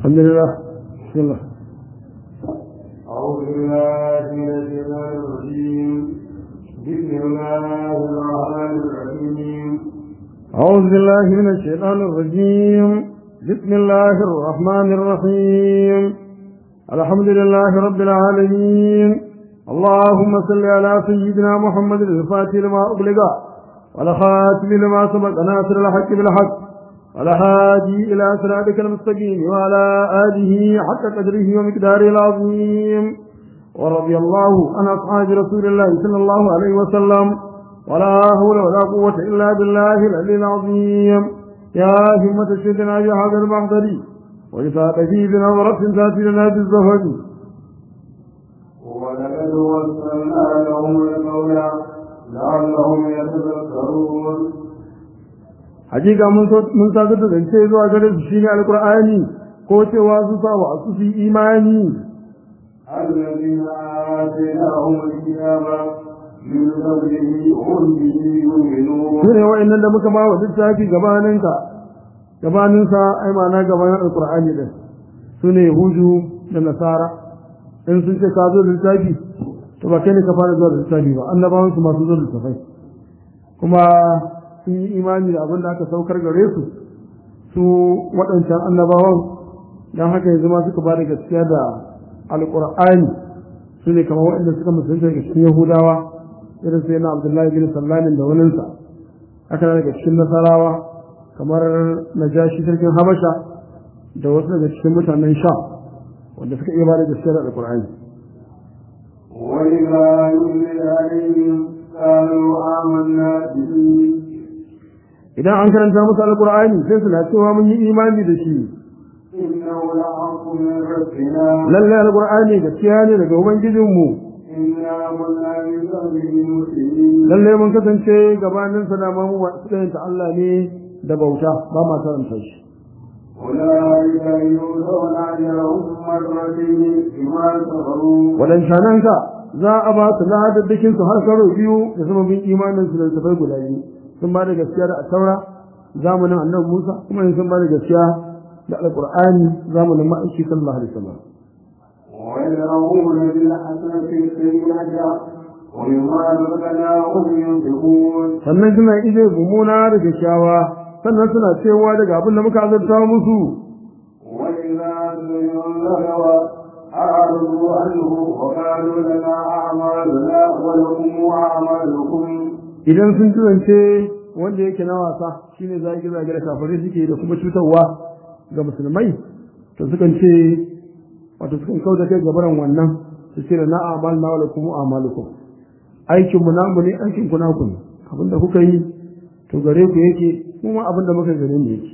الحمد لله بسم الله أعوذ بالله من الشيطان الرجيم بسم الله الرحمن الرحيم أعوذ بالله من الشيطان الرجيم بسم الله الرحمن الرحيم الحمد لله رب العالمين اللهم صل على سيدنا محمد الفاتح لما أغلق والخاتم لما سبق ناصر الحق بالحق والهادي إلى صراطك المستقيم وعلى آله حق قدره ومقداره العظيم ورضي الله عن أصحاب رسول الله صلى الله عليه وسلم ولا حول ولا قوة إلا بالله العلي العظيم يا همة الشيطان بهذا المحضر وإذا به بنظرة تأتي لنا بالزهد ولقد وصلنا لهم القول لعلهم يتذكرون hakika mun mun sadar da zance zuwa gare su shine alqur'ani ko cewa su sa wa su fi imani الذين آتيناهم الكتاب من قبله هم به يؤمنون sune wa'annan da muka ba wa littafi gabaninka gabaninsa ai ma'ana gabanin alqur'ani din sune yahudu da nasara in sun ce ka zo da littafi to ba kai ne ka fara zuwa da littafi ba annabawan su masu zo da littafai kuma sun yi imani da abin da aka saukar gare su su waɗancan annabawan don haka yanzu ma suka ba da gaskiya da alƙur'ani su ne kamar waɗanda suka musulunta daga cikin yahudawa irin sai na abdullahi bin sallamin da waninsa haka na daga cikin nasarawa kamar najashi sarkin habasha da wasu daga cikin mutanen sha wanda suka iya ba da gaskiya da alƙur'ani وإذا يتلى عليهم قالوا آمنا به idan an karanta musu alƙur'ani sai suna cewa mun yi imani da shi إنه لحق من ربنا lallai alƙur'ani gaskiya ne daga ubangijinmu إنا كنا من قبله مسلمين lallai mun kasance gabanin sa da mu ta Allah ne da bauta ba ma karanta shi أولئك يؤتون أجرهم مرتين بما صبروا wadancanan ka za a ba su ladaddakin su har karo biyu da sababin imanin su da tafai guda biyu sun ba da gaskiya da taura zamanin annabi Musa kuma sun ba da gaskiya da alqur'ani zamanin ma'aiki sallallahu alaihi wasallam ويدعون بالحسنة السيئة ومما رزقناهم ينفقون sannan suna ije gumuna da kyakkyawa sannan suna cewa daga abin da muka azurta musu وإذا سمعوا اللغو أعرضوا عنه وقالوا لنا أعمالنا ولكم أعمالكم idan sun turance wanda yake na wasa shine zagi zagi da kafirai suke da kuma cutarwa ga musulmai to sukan ce wato sukan kauda kai gabaran wannan su ce na amal na wala kuma amalukum aikin mu namu ne aikin ku naku ne abinda kuka yi to gare ku yake kuma abinda muka gare ne yake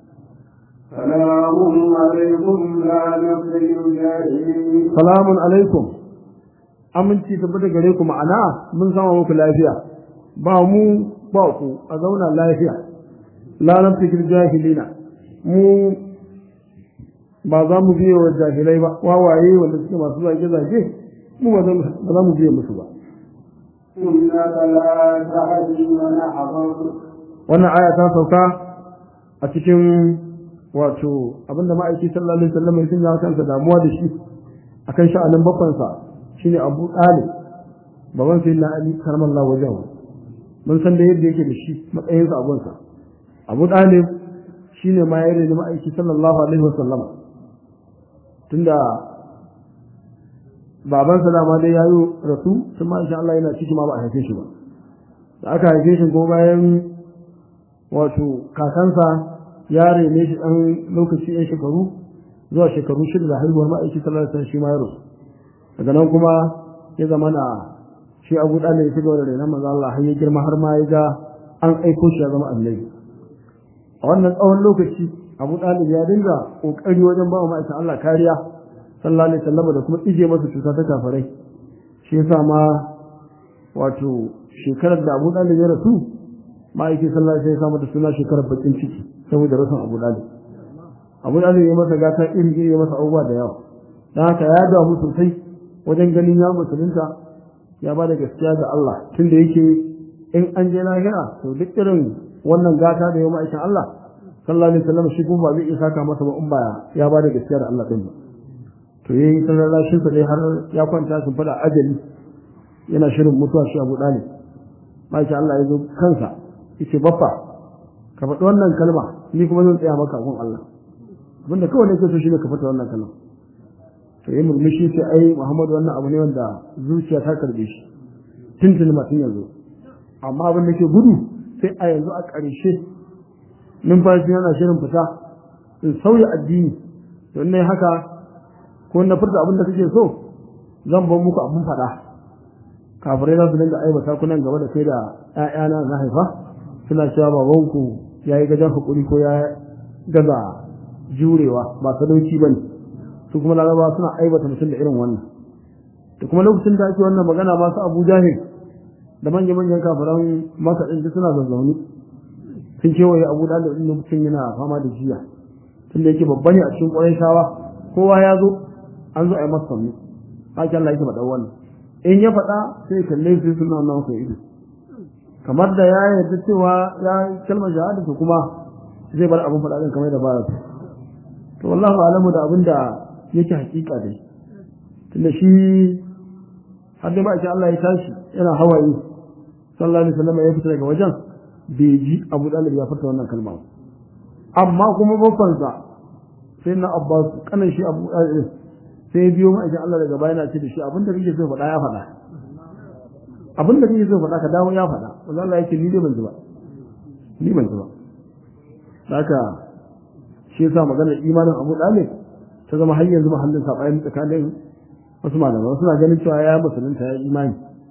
سلام عليكم لا نبتغي الجاهلين salamun alaikum aminci tabbata gare ku ma'ana mun sama muku lafiya ba mu ba ku a zauna lafiya la naftikir jahilina mu ba za mu biye wa jahilai ba wawaye wanda suke masu zage zage mu ba za- ba za mu biye musu ba إنك لا تهدي من أحببت wannan aya ta sauka a cikin wato abinda ma'aiki sallallahu alaihi wasallam ya sanya kansa damuwa da shi akan sha'anin babbansa shine Abu Talib baban sai na Ali karmallahu wajahu mun san da yadda yake da shi matsayinsa a gunsa Abu Talib shine ma ya rene ma'aiki sallallahu alaihi wasallam tunda babansa dama dai yayi rasu sun ma insha Allah yana ciki ma ba a haife shi ba da aka haife shi ko bayan wato kakansa ya rene shi ɗan lokaci ɗan shekaru zuwa shekaru shida da haihuwar ma'aiki sallallahu alaihi shi ma ya rasu daga nan kuma ya zama na shi abu ɗan ya shiga da renon manzo Allah har ya girma har ma ya ga an aiko shi ya zama annabi a wannan tsawon lokaci abu ɗalib ya dinga ƙoƙari wajen ba wa ma'aikin Allah kariya sallallahu alaihi wasallam da kuma ije masa cuta ta kafarai shi yasa ma wato shekarar da abu ɗalib ya rasu ma'aikin sallallahu alaihi wasallam da suna shekarar bakin ciki saboda rasan abu ɗalib abu ɗalib ya masa gata iri iri ya masa abubuwa da yawa don haka ya damu sosai wajen ganin ya musulunta ya ba da gaskiya ga Allah tunda yake in an je lahira to duk irin wannan gata da ya ma'aikin Allah sallallahu alaihi wasallam shi kuma ba zai iya saka masa ba in ba ya ba da gaskiya da Allah din ba to yayi ta lallashin sa dai har ya kwanta sun fada ajali yana shirin mutuwa shi Abu Dalib masha Allah ya zo kansa yace baffa ka faɗi wannan kalma ni kuma zan tsaya maka gun Allah abinda kawai nake so shine ka faɗi wannan kalma to yi murmushi sai ai Muhammadu wannan abu ne wanda zuciya ta karbe shi tuntuni mutum yanzu amma abin da ke gudu sai a yanzu a ƙarshe numfashi yana shirin fita in sauya addini to ne haka ko na furta abin da kake so zan bar muku abin faɗa kafirai za su dinga aibata ku nan gaba da kai da ƴaƴana na haifa suna cewa babanku ya yi gajen hakuri ko ya gaza jurewa ba sadauki ba ne su kuma laraba suna aibata mutum da irin wannan da kuma lokacin da ake wannan magana masu abu jahil da manya-manyan kafiran masa ɗin suna zazzauni sun kewaye abu da ɗin lokacin yana fama da jiya tun da yake babba ne a cikin ƙwarai shawa kowa ya zo an zo a yi masa sannu haka Allah yake faɗa wannan in ya faɗa sai kalle su suna wannan kai ido kamar da ya yarda cewa ya kalmar shahada to kuma zai bar abin faɗa ɗin kamar da baya to wallahu alamu da abin da yake hakika dai tunda shi har dai ma'aikin Allah ya tashi yana hawaye sallallahu alaihi wasallam ya fita daga wajen bai ji Abu Dalib ya furta wannan kalma amma kuma babbansa sai na Abbas kanan shi Abu Dalib sai biyo ma'aikin Allah daga baya yana ce da shi abinda kake so faɗa ya faɗa abinda kake so faɗa ka dawo ya faɗa wanda Allah yake ni dai ban ji ba ni ban ji ba haka shi yasa maganar imanin Abu Dalib ta zama har yanzu mahallin saɓani tsakanin wasu malamai suna ganin cewa ya musulunta ya imani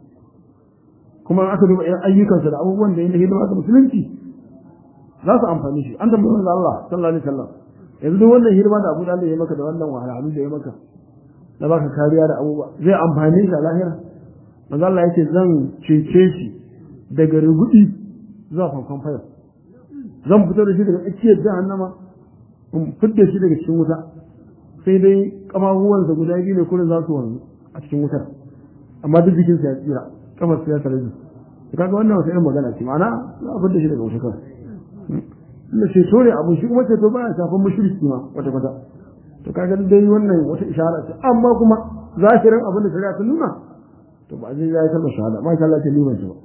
kuma aka duba irin ayyukansa da abubuwan da ya hidima ga musulunci za su amfani shi an tambayi manzo Allah sallallahu alaihi wasallam yanzu duk wannan hidima da Abu Dalib ya maka da wannan wahalhalu da ya maka da baka kariya da abubuwa zai amfani shi a lahira manzo Allah yake zan cece shi daga rubudi zuwa fanfan fayar zan fito da shi daga tsakiyar jahannama in fidda shi daga cikin wuta sai dai kamahuwansa guda biyu ne kullum za su wanzu a cikin wutar amma duk jikinsa ya tsira kamar su ya tare da su kaga wannan wata irin magana ce ma'ana za a fidda shi daga wuta kawai inda ceto ne abu shi kuma ceto baya shafan mushriki ma wata kwata to kaga dai wannan wata ishara ce amma kuma zahirin abin da shari'a ta nuna to ba zai yi kalmar shahada ma Allah ta liman shi ba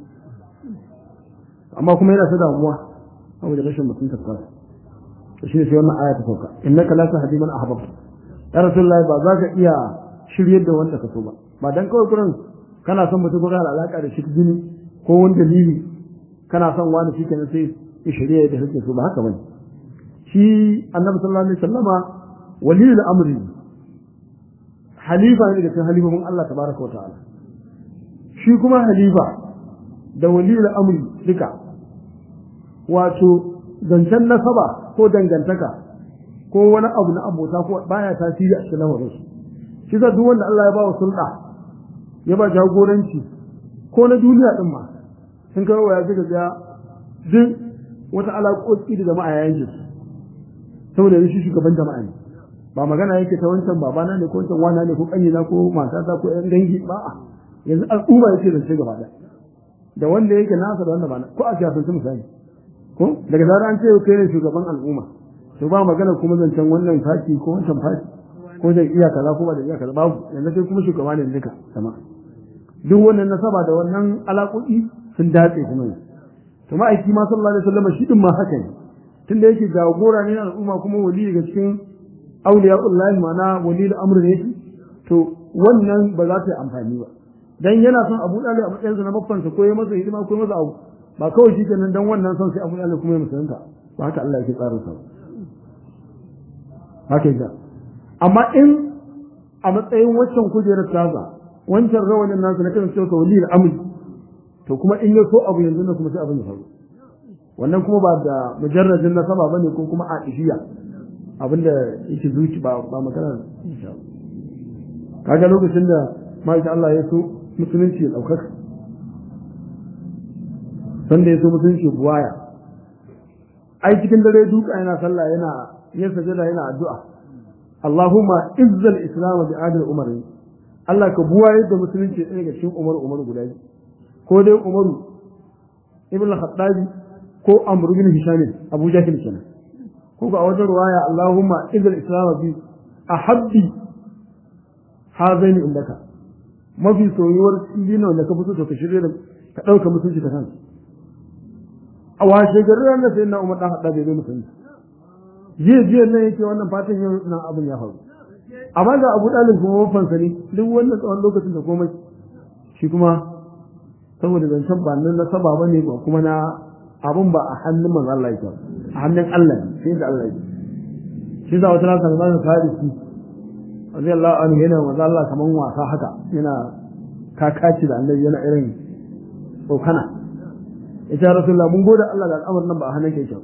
amma kuma yana ta damuwa saboda rashin mutunta kansa to shi ne sai wannan aya ta sauka innaka la tahdi man ahbabta ya rasulullahi ba za ka iya shiryar da wanda ka so ba ba dan kawai kurin kana son mutum ko kana da alaka da shi jini ko wani dalili kana son wani shi kenan sai ya shirya da kake so ba haka bane shi annabi sallallahu alaihi wasallama waliyul amri halifa ne daga cikin halifofin Allah tabaraka wa ta'ala shi kuma halifa da waliyul amri duka wato zancen nasaba ko dangantaka ko wani abu na abota ko baya tasiri a cikin lamarin su shi za duk wanda Allah ya ba wa sulɗa ya ba jagoranci ko na duniya din ma sun kawo ya ji ga duk wata alaƙoƙi da jama'a ya yanke su saboda yanzu shi shugaban jama'a ne ba magana yake ta wancan babana ne ko wancan wana ne ko ƙanyina ko matata ko ƴan dangi ba a yanzu al'umma yake zance gaba ɗaya da wanda yake nasa da wanda ba ko a siyasance misali ko daga zarar an ce kai ne shugaban al'umma to ba magana kuma zancen wannan fati ko wancan fati ko da iya kaza ko ba da iya kaza babu yanzu kai kuma shugaba ne duka sama duk wannan nasaba da wannan alaƙoƙi sun datse kuma yanzu to ma'aiki ma sallallahu alaihi wasallam shi din ma haka ne tunda yake jagora ne na al'umma kuma wali daga cikin auliya'ullahi ma'ana wali al-amr ne to wannan ba za ta yi amfani ba dan yana son Abu Dalib a matsayin sa na babbansa ko ya masa hidima ko ya masa abu ba kawai shi kenan dan wannan son sai Abu Dalib kuma ya musulunta ba haka Allah yake tsara sa haka yake amma in a matsayin waccan kujerar tasa wancan rawanin nasu na kan cewa wali al-amr to kuma in ya so abu yanzu na kuma sai abin ya faru wannan kuma ba da mujarradin nasaba bane ko kuma aishiya abinda yake zuci ba ba magana kaga lokacin da masha Allah ya so musulunci ya daukaka sanda ya so musulunci buwaya ai cikin dare duka yana sallah yana yin sajada yana addu'a Allahumma izzal islam bi adil umar Allah ka buwaye da musulunci ɗaya ga cikin umar umar guda biyu ko dai Umaru ibn al-Khattabi ko Amr ibn Hisham Abu Jahl kenan ko ga wata ruwaya Allahumma idil islam bi ahabbi hazaini indaka mafi soyuwar dino da ka fito to ka shirye da ka dauka mutunci ka kanka a washe garin ranar sai na umar dan hada bai zo mutunci jiya jiya nan yake wannan fatan yau nan abin ya faru amma ga abu dalib kuma wafansa ne duk wannan tsawon lokacin da komai shi kuma saboda zancen ba nan na saba bane ba kuma na abun ba a hannun manzo Allah yake a hannun Allah ne sai da Allah yake shi za wata rana Salman Farisi radiyallahu anhu yana manzo Allah kaman wasa haka yana kakaci da annabi yana irin tsokana ita rasulullah mun gode Allah da al'amarin nan ba a hannun yake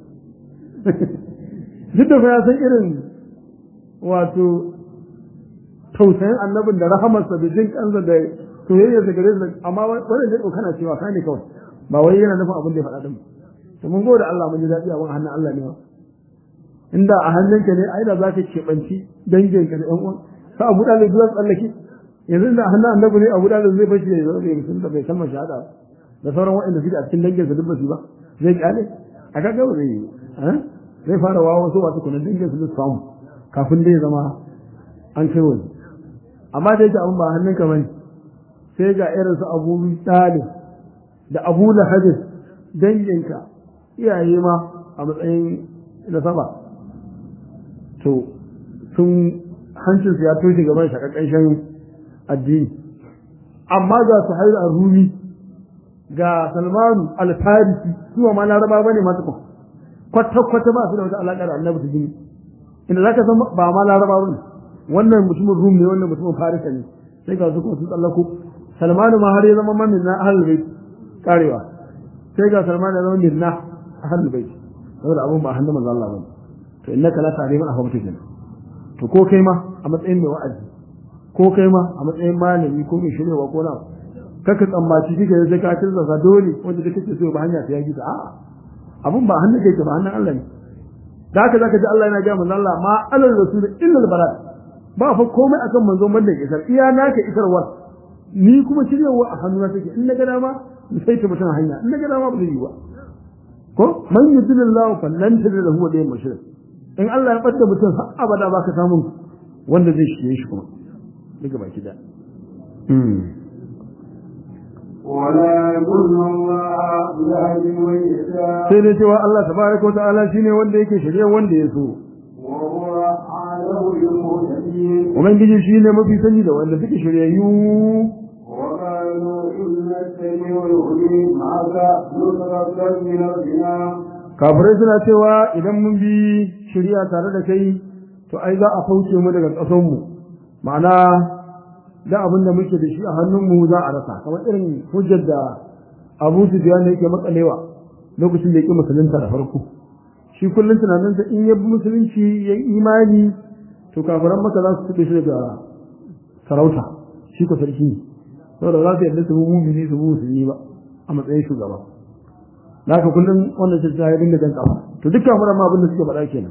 duk da ya san irin wato tausayin annabin da rahamarsa da jin kansa da soyayya da gare su amma wannan da kana cewa ka ne kawai ba wai yana nufin abin da ya faɗa din to mun gode Allah mun ji daɗi a hannun Allah ne inda a hannunka ne ai da zaka keɓanci danginka da ƴan uwan sa Abu Dalib zuwa tsallake yanzu da hannun annabi ne Abu Dalib zai bashi ya zo da mutum da bai kalmar shahada da sauran waɗanda suke a cikin danginsa duk ba su ba zai kyale a kaga ba zai yi zai fara wawa wasu wasu kunan dangin su samu kafin dai zama an kai wani amma da yake abin ba hannunka bane sai ga irin su abu talib da abu lahabin danginka iyaye ma a matsayin da saba to sun hancinsu ya toshe gaban shakakashen addini amma ga su hairu a rumi ga salmanu alfarisi su ma laraba bane ma tukun kwata-kwata ba su da wata alaƙa da annabi su jini inda za ka san ba ma laraba bane wannan mutumin rum ne wannan mutumin farisa ne sai ga su kuma sun tsallako salmanu ma har ya zama mamin na ahlul bait karewa sai ga salmanu ya zama minna ahlul bait saboda abun ba hannun manzo Allah bane to innaka la ta'lamu man ahbabta kenan to ko kai ma a matsayin mai wa'azi ko kai ma a matsayin malami ko mai shiryawa ko na kaka tsammaci kika sai ka tirza sa dole wanda kake so ba hanya ta yaki ta a'a abun ba hannun kai ba hannun Allah ne da haka zaka ji Allah yana ga manzo Allah ma alal rasul illa al barat ba fa komai akan manzon banda isar iya naka isarwar ni kuma shiryawa a hannuna take in na ga dama in sai ta mutum hanya in na ga dama ba zai yi ba ko man yudillahu fallan tajid lahu wa daym mushrik in Allah ya bada mutum har abada baka samu wanda zai shige shi kuma daga baki da ولا يضل الله يهدي من يشاء sai dai cewa Allah tabaraka wa ta'ala shine wanda yake shirye wanda ya so وهو أعلم بالمهتدين ubangiji shine mafi sani da wanda suke shiryayyu وقالوا إن السميع العليم هذا نصرة من ربنا kafirai suna cewa idan mun bi shirya tare da kai to ai za a fauce mu daga ƙasarmu ma'ana da abin da muke da shi a hannunmu za a rasa kamar irin hujjar da abu sufyan ne yake matsalewa lokacin da yake musulunta da farko shi kullum tunaninsa in ya bi musulunci ya yi imani to kafiran maka za su tuɓe shi daga sarauta shi ko sarki ne saboda za su yarda su bi mumini su bi musulmi ba a matsayin shugaba da haka kullum wannan shi ya dinga jan kafa to dukkan kafiran ma abin da suke faɗa kenan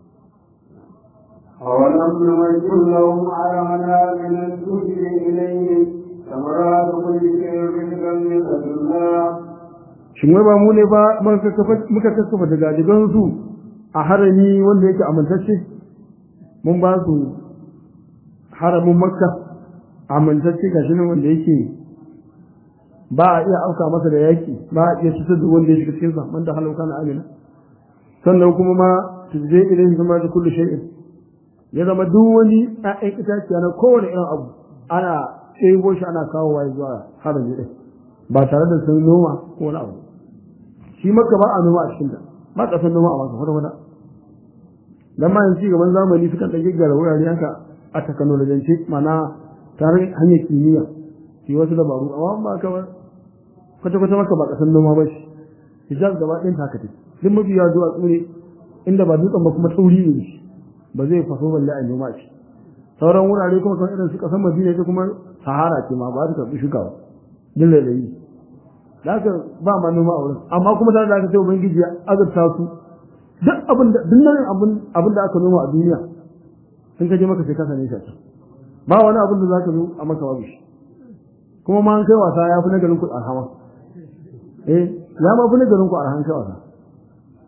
أولم نمكن لهم علمنا من الذكر إليهم ثمرات كل شيء رزقا من لدنا shin wai ba mu ne ba muka kafa muka kafa daga digan su a harami wanda yake amintacce mun ba su haramin makka amintacce gashi nan wanda yake ba a iya auka masa da yaki ba a iya cutar da wanda ya shiga cikin sa wanda halauka na amina sannan kuma ma tuje ilayhi kuma da kullu shay'in ya zama duk wani ƴaƴan itaciya na kowane irin abu ana ɗebo shi ana kawo wa zuwa harami ɗin ba tare da sun noma ko wani abu shi maka ba a noma a cikinta ba ƙasar noma a masu kwata dan ma yanzu gaban zamani sukan ɗan gaggara wurare haka a takanolojance mana tare hanyar kimiyya shi wasu dabaru amma ba ka ba kwata kwata maka ba ƙasar noma ba shi hijaz gaba ɗin ta kate duk mafi yawa zuwa tsure inda ba dutsen ba kuma tauri ne shi ba zai faso balle a noma shi sauran wurare kuma kan irin su ƙasar madina ita kuma sahara ce ma ba ta karɓi shuka ba duk da yi da haka ba ma noma a wurin amma kuma tare da aka ce ubangiji ya azurta su duk abin da duk nan abin abin da aka noma a duniya sun kaje maka sai ka sane shi ba wani abin da zaka zo a maka babu shi kuma ma an kai wasa ya fi na garin ku arhama eh ya ma fi na garin ku arhan kai wasa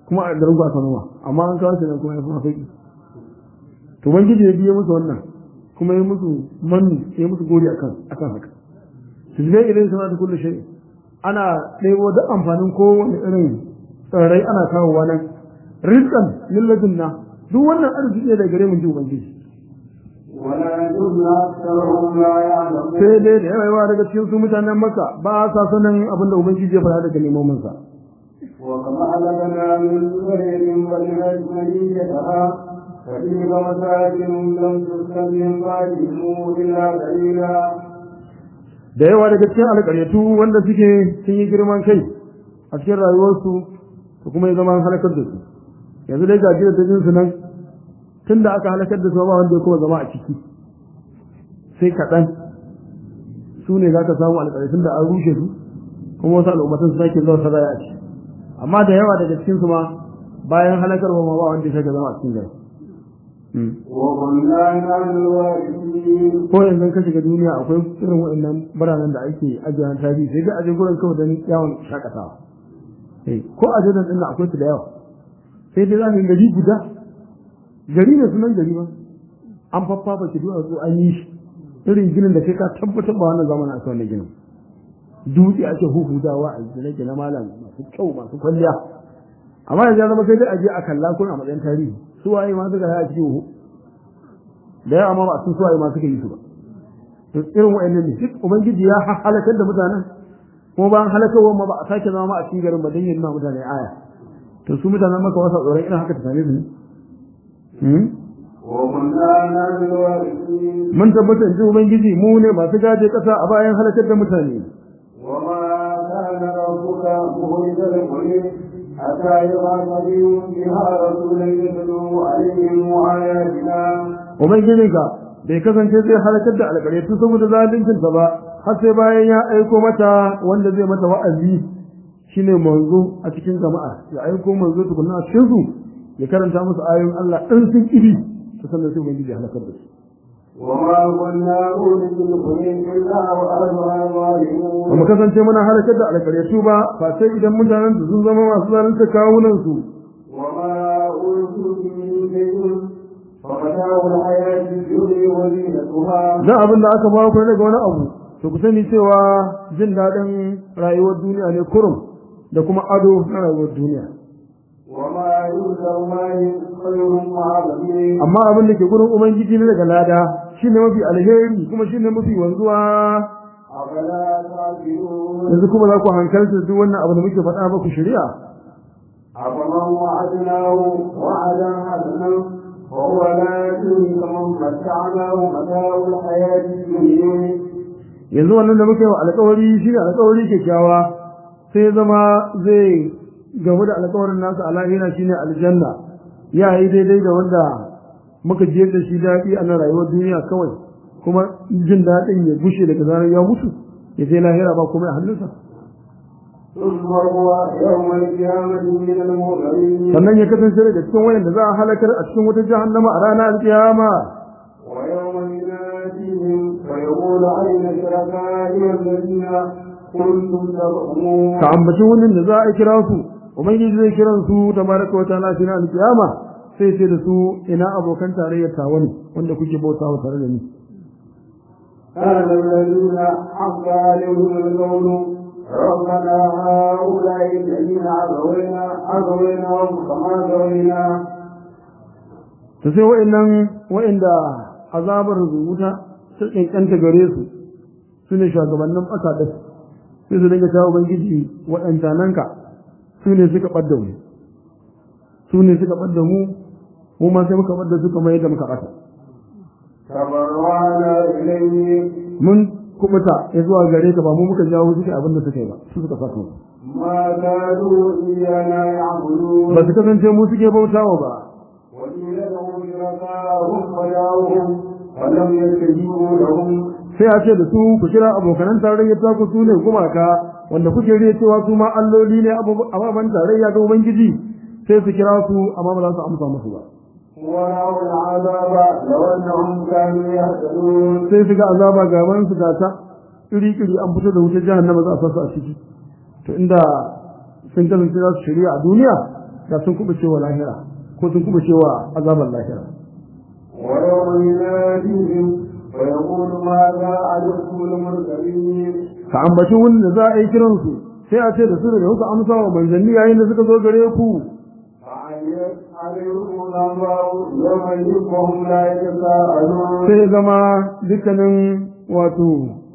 kuma a garin aka noma amma an kawo shi nan kuma ya fi sauki to ubangiji ya biye musu wannan kuma ya musu manni ya musu gori akan akan haka su zai idan sana da kullu shay ana ɗebo da amfanin kowane irin tsirrai ana kawowa nan rizqan lilladunna duk wannan arziki ne da gare mu ji ubangiji ولكن أكثرهم لا يعلمون sai dai da yawa daga cikin su mutanen maka ba sa sanin abin da ubangiji ya faɗa daga neman sa وكما أهلكنا من قرية ولغت مدينتها فتلك مساكن لم تسكن من بعدهم إلا قليلا da yawa daga cikin alƙaryatu wanda suke sun yi girman kai a cikin rayuwarsu da kuma ya zama halakar da su yanzu dai gajiyar da jinsu nan tun da aka halakar da su ba wanda ya kuma zama a ciki sai kaɗan su ne za ka samu alƙaryatun da an rushe su kuma wasu al'ummatan su sake zuwa saraya a ciki amma da yawa daga cikin su ma bayan halakarwa ma ba wanda ya sake zama a cikin gari وكنا نحن الوارثين ko yanzu ka shiga duniya akwai irin waɗannan biranen da ake ajiyar tarihi sai dai aje gurin kawai don yawon shakatawa Eh, ko a jirgin ɗin akwai su da yawa sai dai za ka yi gari guda gari ne sunan gari ba an faffafa ki duwatsu an yi shi irin ginin da kai ka tabbatar ba wannan zamanin aka wannan ginin dutse ake huhudawa a gine-gine malam masu kyau masu kwalliya amma yanzu ya zama sai dai aje a kalla kuna a matsayin tarihi su waye ma suka yi a cikin hu da yawa ma ba sun su waye ma suka yi su ba to irin wa'annan ne duk ubangiji ya halakar da mutanen kuma bayan halakarwa ma ba a sake zama a cikin garin ba don yin ma mutane aya to su mutanen maka wasa tsoron irin haka ta same su ne Hmm? وكنا نحن الوارثين mun tabbatar ji ubangiji mu ne masu gaje kasa a bayan halakar da mutane وما كان ربك مهلك القرى حتى يبعث بهم بها رسولا يتلو عليهم آياتنا ubangijinka bai kasance zai halakar da alƙaryatu saboda zaluncinsa ba har sai bayan ya aiko mata wanda zai mata wa'azi shine manzo a cikin jama'a ya aiko manzo tukunna a cikin su ya karanta musu ayoyin Allah in sun kiri to sannan sai ubangiji ya halakar da su وما كنا أولي القرى إلا وأهلها ظالمون ba mu kasance muna halakar da alƙaryatu ba fa sai idan mutanen su sun zama masu zalunta kawunan su وما أوتوا من شيء فمتاع الحياة الدنيا وزينتها dan abin da aka ba ku daga wani abu to ku sani cewa jin daɗin rayuwar duniya ne kurum da kuma ado na rayuwar duniya وما يؤتى ما خير معظم amma abin da ke gurin ubangiji ne daga lada shine mafi alheri kuma shine mafi wanzuwa أفلا تعقلون yanzu kuma za ku hankalta duk wannan abu da muke faɗa ba ku shari'a أفمن وعدناه وعدا حسنا وهو لا يدري كمن متعناه متاع الحياة الدنيا yanzu wannan da muke wa alƙawari shine alƙawari kyakkyawa sai ya zama zai gamu da alƙawarin nasa a lahira shine aljanna ya yi daidai da wanda muka jiyar da shi daɗi a nan rayuwar duniya kawai kuma jin daɗin ya gushe daga zarar ya mutu ya je lahira ba kuma a hannunsa ثم هو يوم القيامة من المؤمنين sannan ya kasance daga cikin wayanda za a halakar a cikin wata jahannama a ranar alkiyama ويوم يناديهم فيقول أين شركائي الذين كنتم تزعمون ka ambaci wannan da za a kira su ubangiji zai kiran su tabaraka wa ta'ala shi na alkiyama sai ce da su ina abokan tarayyar tawa ne wanda kuke bautawa tare da ni قال الذين حق عليهم القول ربنا هؤلاء الذين أغوينا أغويناهم كما غوينا to sai wa'annan wa'anda azabar wuta ta kankanta gare su su ne shugabannin ɓata ɗin sai su dinga cewa ubangiji waɗanta nan ka su ne suka ɓadda mu su ne suka ɓadda mu mu ma sai muka ɓadda su kamar yadda muka ɓata تبرعنا إليه mun kubuta ya zuwa gare ka ba mu muka jawo suka abin da suka yi ba su suka saka mu ما كانوا إيانا يعبدون ba su kasance mu suke bautawa ba وقيل لهم شركاءهم فدعوهم فلم يستجيبوا لهم sai a ce da su ku kira abokanan tarayyar ta ku su ne gumaka wanda kuke riya cewa su ma alloli ne ababen tarayya ga ubangiji sai su kira su amma ba za su amsa musu ba ورأوا العذاب لو أنهم كانوا يهتدون sai su ga azaba gaban su ga ta iri iri an fito da wutar jahannama za a sa su a ciki to inda sun kasance za su shirya a duniya da sun kubuce wa lahira ko sun kubuce wa azabar lahira ويوم يناديهم ويقول ماذا أجبتم المرسلين ka ambaci wurin da za a yi kiransu sai a ce da su da kuka amsa wa manzanni yayin da suka zo gare ku فعيت عليهم الأنباء يومئذ وهم لا يتساءلون sai zama dukkanin wato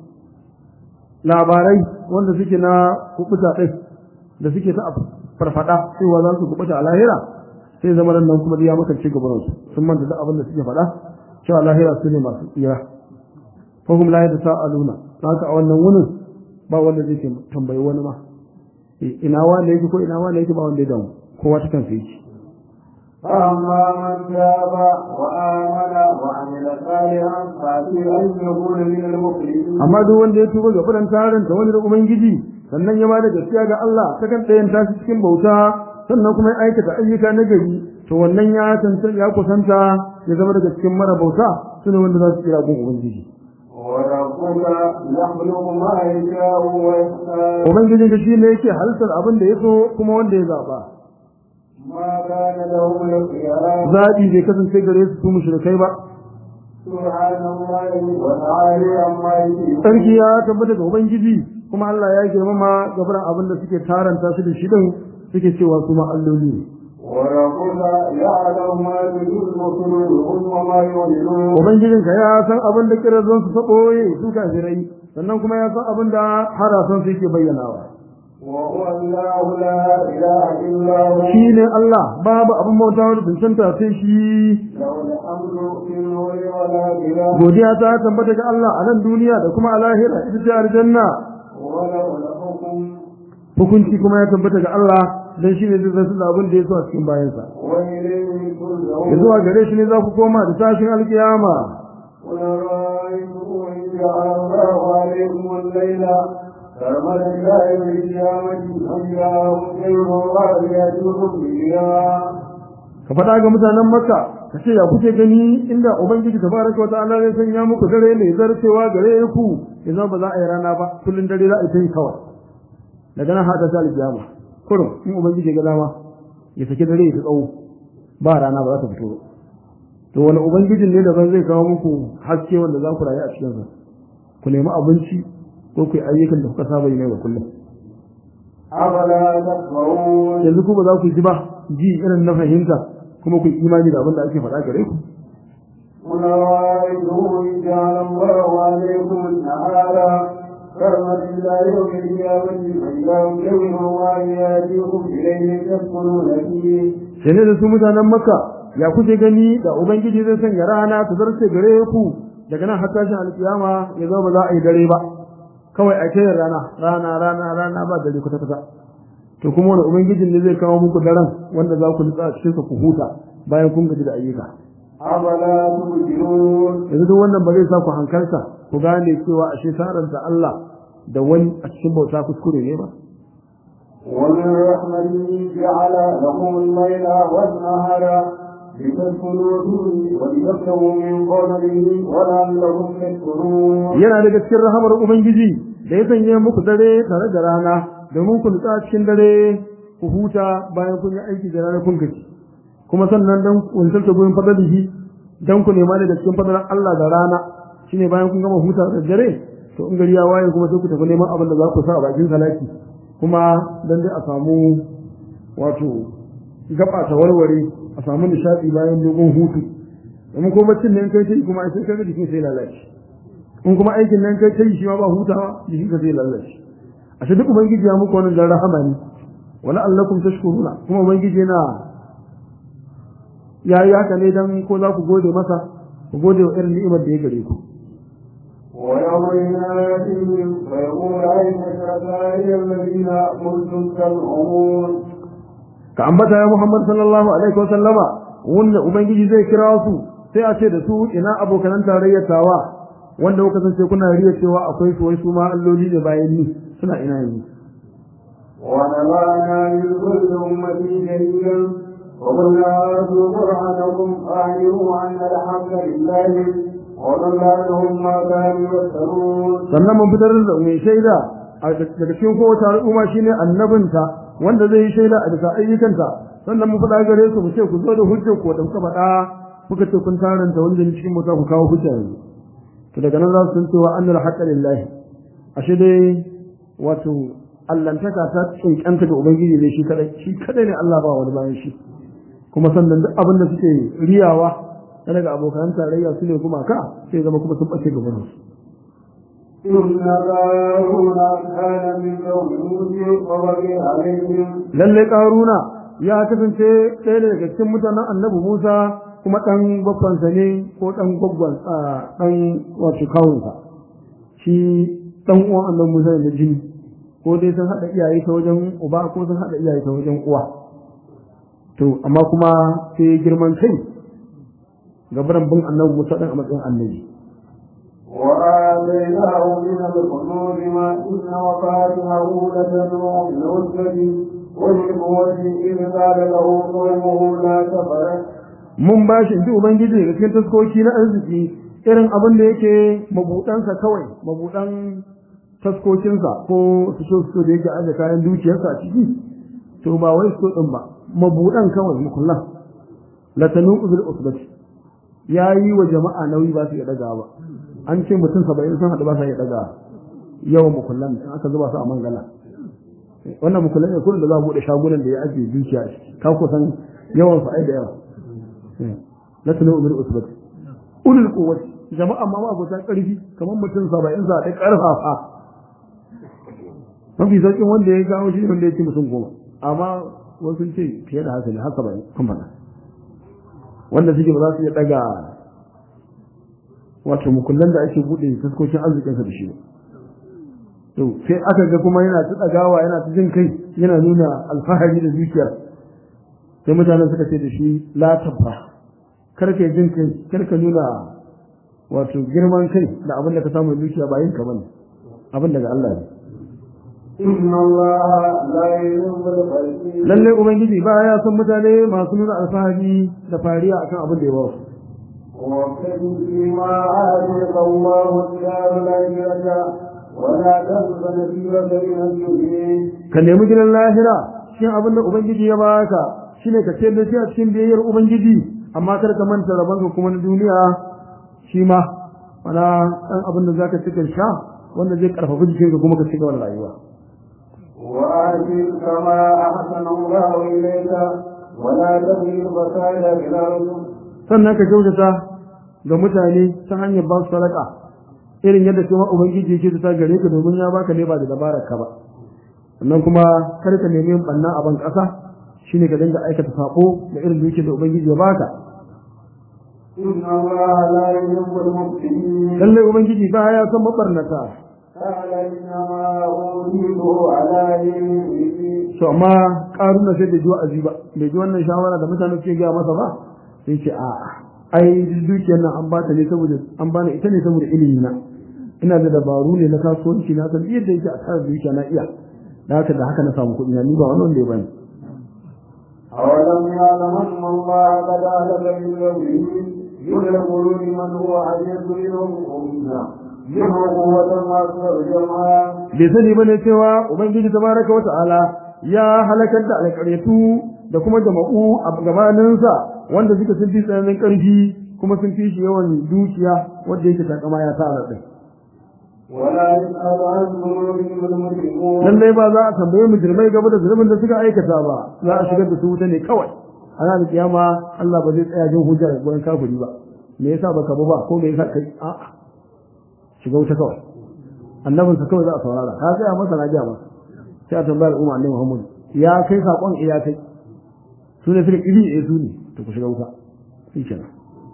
labarai wanda suke na kubuta ɗin da suke ta farfada cewa za su kubuta a lahira sai zama nan kuma ya makance gabanansu sun manta da abin da suke faɗa cewa lahira su ne masu tsira fahim la yadda sa'aluna haka a wannan wunin ba wanda zai tambayi wani ma ina wanda yake ko ina wanda yake ba wanda ya damu kowa ta kansa yake فأما من تاب وآمن وعمل صالحا فعسى أن يكون من المفلحين amma duk wanda ya tuba ga furan tarin ta wani da ubangiji sannan ya bada gaskiya ga Allah ta kan tsayin tashi cikin bauta sannan kuma ya aikata ayyuka na gari to wannan ya tantance ya kusanta ya zama daga cikin mara bauta sune wanda za su kira gun ubangiji وربك يخلق ما يشاء ويختار ubangijin ka shine yake halittar abin da ya so kuma wanda ya zaba ما كان لهم الخيار zaɓi bai kasance gare su su mushrikai ba سبحان الله وتعالى عما يشركون sarki ya tabbata ga ubangiji kuma Allah ya girmama gabaran abin da suke taranta su da shi din suke cewa su ma alloli ne وربك يعلم ما تجد صدورهم وما يعلنون ubangijinka ya san abin da kirazon su ta ɓoye su kafirai sannan kuma ya san abin da harasan su yake bayyanawa وهو الله لا إله إلا هو shi ne Allah babu abin bauta wanda cancanta sai shi له الحمد في النور والآخرة godiya ta tabbata ga Allah a nan duniya da kuma a lahira ita ce aljanna وله الحكم hukunci kuma ya tabbata ga Allah dan shi ne zai zasu da abin da ya so a cikin bayansa وإليه ya ترجعون zuwa gare shi ne za ku koma da tashin alkiyama قل رأيتم إن جعل الله عليكم الليل سرمدا إلى يوم القيامة أم جاءهم خير يأتيكم بضياء ka faɗa ga mutanen makka ka ce ya kuke gani inda ubangiji tabaraka wa ta'ala zai sanya muku dare mai zarcewa gare ku yanzu ba za a yi rana ba kullun dare za a yi ta yi kawai daga nan hada ta alkiyama kurum in ubangiji ga dama ya saki dare ya tsawo ba rana ba za ta fito ba to wani ubangijin ne daban zai kawo muku haske wanda za ku rayu a cikin sa ku nemi abinci ko ku yi ayyukan da kuka saba yi ne ga kullum أفلا تسمعون yanzu ku ba za ku ji ba ji irin na fahimta kuma ku yi imani da abin da ake faɗa gare ku قل رأيتم إن جعل الله عليكم النهار سرمدا إلى يوم القيامة أم ليل يأتيكم إليه تسكنون فيه sai ne da su mutanen makka ya kuke gani da ubangiji zai sanya rana ta zarce gare ku daga nan har tashin alkiyama ya zama ba za a yi dare ba kawai a kai rana rana rana rana ba dare kwata kwata to kuma wani ubangijin ne zai kawo muku daren wanda za ku nutsa a cikin sa ku huta bayan kun gaji da ayyuka أفلا تبصرون yanzu duk wannan ba zai sa ku hankalta ku gane cewa ashe saranta Allah da wani a cikin bauta kuskure ne ba ومن رحمته جعل لكم الليل والنهار لتسكنوا فيه ولتبتغوا من فضله ولعلكم تشكرون yana daga cikin rahamar ubangiji da ya sanya muku dare tare da rana domin ku nutsa cikin dare ku huta bayan kun yi aiki da rana kun gaji kuma sannan dan kuntar ta gurin fadalihi dan ku nema daga cikin fadalan Allah da rana shine bayan kun gama huta da dare to in gari ya waye kuma sai ku tafi neman abin da za ku sa a bakin salati kuma dan dai a samu wato gaba ta warware a samu nishadi bayan dogon hutu domin ko baccin nan kai sai kuma sai kaga jikin sai lalace in kuma aikin nan kai kai shi ma ba hutawa jikin ka zai lalace a shi duk ubangiji ya muku wannan dan rahama ne wala allakum tashkuruna kuma ubangiji yana yayi haka ne dan ko za ku gode masa ku gode wa irin ni'imar da ya gare ku ويوم يناديهم فيقول أين شركائي الذين كنتم تزعمون ka ambata ya Muhammad sallallahu alaihi wa sallama wanda ubangiji zai kira su sai a ce da su ina abokan tarayyar tawa wanda kuka san kuna riya cewa akwai su wai su ma alloli ne bayan ni suna ina yanzu ونبعنا من كل أمة شهيدا وقلنا أرجو برهانكم أعلموا أن الحق لله وضل عنهم ما كانوا يفترون sannan mun fitar da mai shaida a daga cikin kowace al'umma shine annabinta wanda zai yi shaida a bisa ayyukanta sannan mu faɗa gare su mu ce ku zo da hujjar ku da kuka faɗa kuka ce kun taranta wanda ne cikin mota ku kawo hujja yanzu to daga nan za su san cewa annal haqqa lillahi ashe dai wato allantaka ta tsinkanta ga ubangiji ne shi kadai shi kadai ne Allah ba wani bayan shi kuma sannan duk abin da suke riyawa na daga abokan tarayya su ne kuma ka sai zama kuma sun bace gaban su إن قارون كان من قوم موسى وبغي عليهم lalle karuna ya kasance ɗaya daga cikin mutanen annabi Musa kuma ɗan babbansa ne ko ɗan gwaggon ɗan wato kawunsa shi ɗan uwan annabi Musa ne da jini ko dai sun haɗa iyaye ta wajen uba ko sun haɗa iyaye ta wajen uwa to amma kuma sai girman kai gabaran bin annabi Musa ɗan a matsayin annabi وآتيناه من الكنوز ما إن مفاتحه لتنوع بالعزة والقوة إذ قال له قومه لا تفرح mun ba shi ji ubangiji daga cikin taskoki na arziki irin abin da yake mabudansa kawai mabudan taskokinsa ko su so su da yake aje kayan dukiyarsa a ciki to ba wai so din ba mabudan kawai mukullan latanu bil usbati yayi wa jama'a nauyi ba su iya daga ba an ce mutum 70 sun hadu ba su iya daga yawan mukullan in aka zuba su a mangala wannan mukullan ne kullum da za a bude shagunan da ya ajiye dukiya a ciki ka kusan yawan su ai da yawa la tanu bil usbati ulul quwwati jama'a ma ba ta karfi kamar mutum 70 za ta karfafa mafi sauƙin wanda ya gawo shi wanda ya ci mutum goma amma wasu ce fiye da haka ne har saba'in kan faɗa wanda suke ba za su iya ɗaga wato mukullan da ake buɗe taskokin arzikinsa da shi ba to sai aka ga kuma yana ta ɗagawa yana ta jin kai yana nuna alfahari da zuciyar sai mutanen suka ce da shi la tabba kar ka jin kai kar ka nuna wato girman kai da abin da ka samu zuciya ba yin ka bane abin daga Allah ne إن الله لا يحب الفرحين lalle ubangiji ba ya san mutane masu nuna alfahari da fariya akan abin da ya ba su وابتغ فيما آتيك الله الدار الآخرة ولا تنس نصيبك من الدنيا ka nemi gidan lahira cikin abin da ubangiji ya baka shine ka ce da shi a cikin biyayyar ubangiji amma kar ka manta rabonka kuma na duniya shi ma mana dan abin da zaka cikin sha wanda zai karfafa jikinka kuma ka cigaba da rayuwa وآتي كما أحسن الله إليك ولا تبغي الفساد في الأرض sannan ka kyautata ga mutane ta hanyar ba su sadaka irin yadda kuma ubangiji yake ta gare ka domin ya baka ne ba da dabarar ka ba sannan kuma kar ka nemi yin banna a ban kasa shine ka dinga aikata sako da irin dukiyar da ubangiji ya baka إن الله لا يحب المفسدين lallai ubangiji ba ya san mabarnata قال إنما أوتيته على علم to amma karuna sai da ji wa'azi ba bai ji wannan shawara da mutane suke gaya masa ba sai ce a ai dukiyar nan an bata ne saboda an bani ita ne saboda ilimi na ina da dabaru ne na kasuwanci na san yadda yake a tsara dukiya na iya da haka da haka na samu kuɗi na ni ba wani wanda ya bani أولم يعلم أن الله قد أهلك من قبله يدخل لمن هو أشد منهم قوة منه قوة وأكثر جمعا bai sani bane cewa ubangiji tabaraka wata'ala ya halakar da alƙaryatu da kuma jama'u a gabaninsa wanda suka sun fi tsananin ƙarfi kuma sun fi shi yawan dukiya wanda yake takama ya tara ɗin ولا يسأل عن ذنوبهم المجرمون lallai ba za a tambaye mujrimai gaba da zunubin da suka aikata ba za a shigar da su wuta ne kawai a ranar kiyama Allah ba zai tsaya jin hujja daga gurin kafiri ba me yasa baka ba ba ko me yasa kai a shiga wuta kawai annabin sa kawai za a saurara ka tsaya masa na jiya masa sai a tambaya al'umma annabi Muhammad ya kai sakon iya kai su ne suka iri eh su ne to ku shiga wuta shi kenan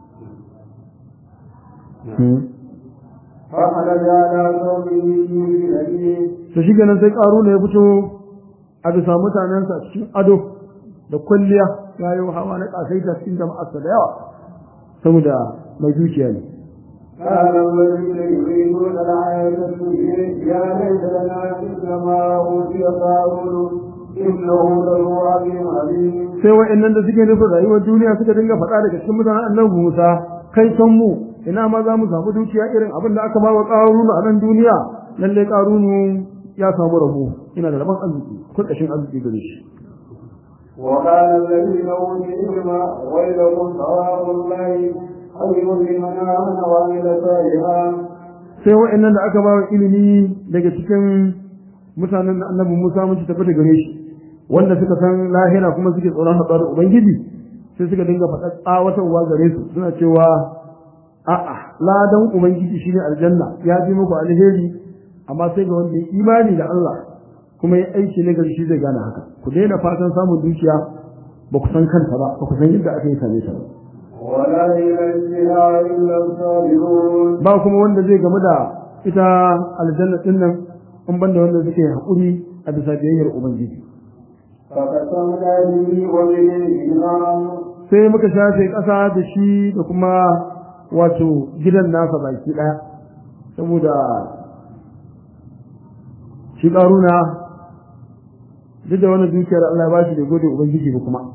فخرج على قومه من أبيه to shi kenan sai ƙaru ne ya fito a bisa mutanensa cikin ado da kwalliya ya yi hawa na ƙasaita cikin jama'arsa da yawa saboda mai dukiya ne قال الذين يريدون الحياة الدنيا يا ليت لنا مثل ما أوتي قارون إنه له عظيم عليم sai wa'annan da suke nufin rayuwar duniya suka dinga faɗa daga cikin mutanen annabi Musa kai san mu ina ma za mu samu dukiya irin abin da aka ba wa ƙarunu a nan duniya lalle ƙarunu ya samu rabo ina da rabon arziki kurkashin arziki gare shi وقال الذين أوتوا العلم ويلكم ثواب الله خير لمن آمن وعمل صالحا sai wa'annan da aka ba wa ilimi daga cikin mutanen da annabi Musa mun ci tafi gare shi wanda suka san lahira kuma suke tsoron haɗuwa da Ubangiji sai suka dinga faɗa tsawatarwa gare su suna cewa a'a ladan Ubangiji shine aljanna ya fi muku alheri amma sai ga wanda ya imani da Allah kuma ya aiki na gari shi zai gane haka ku daina fatan samun dukiya ba ku san kanta ba ba ku san yadda aka yi same ta ba ولا ينجيها إلا الصابرون ba kuma wanda zai gamu da ita aljanna din nan in banda wanda suke haƙuri a bisa biyayyar ubangiji فقسمنا به وبه نارا sai muka shafe ƙasa da shi da kuma wato gidan nasa baki ɗaya saboda shi ƙaruna duk da wani dukiyar Allah ya bashi da gode ubangiji ba kuma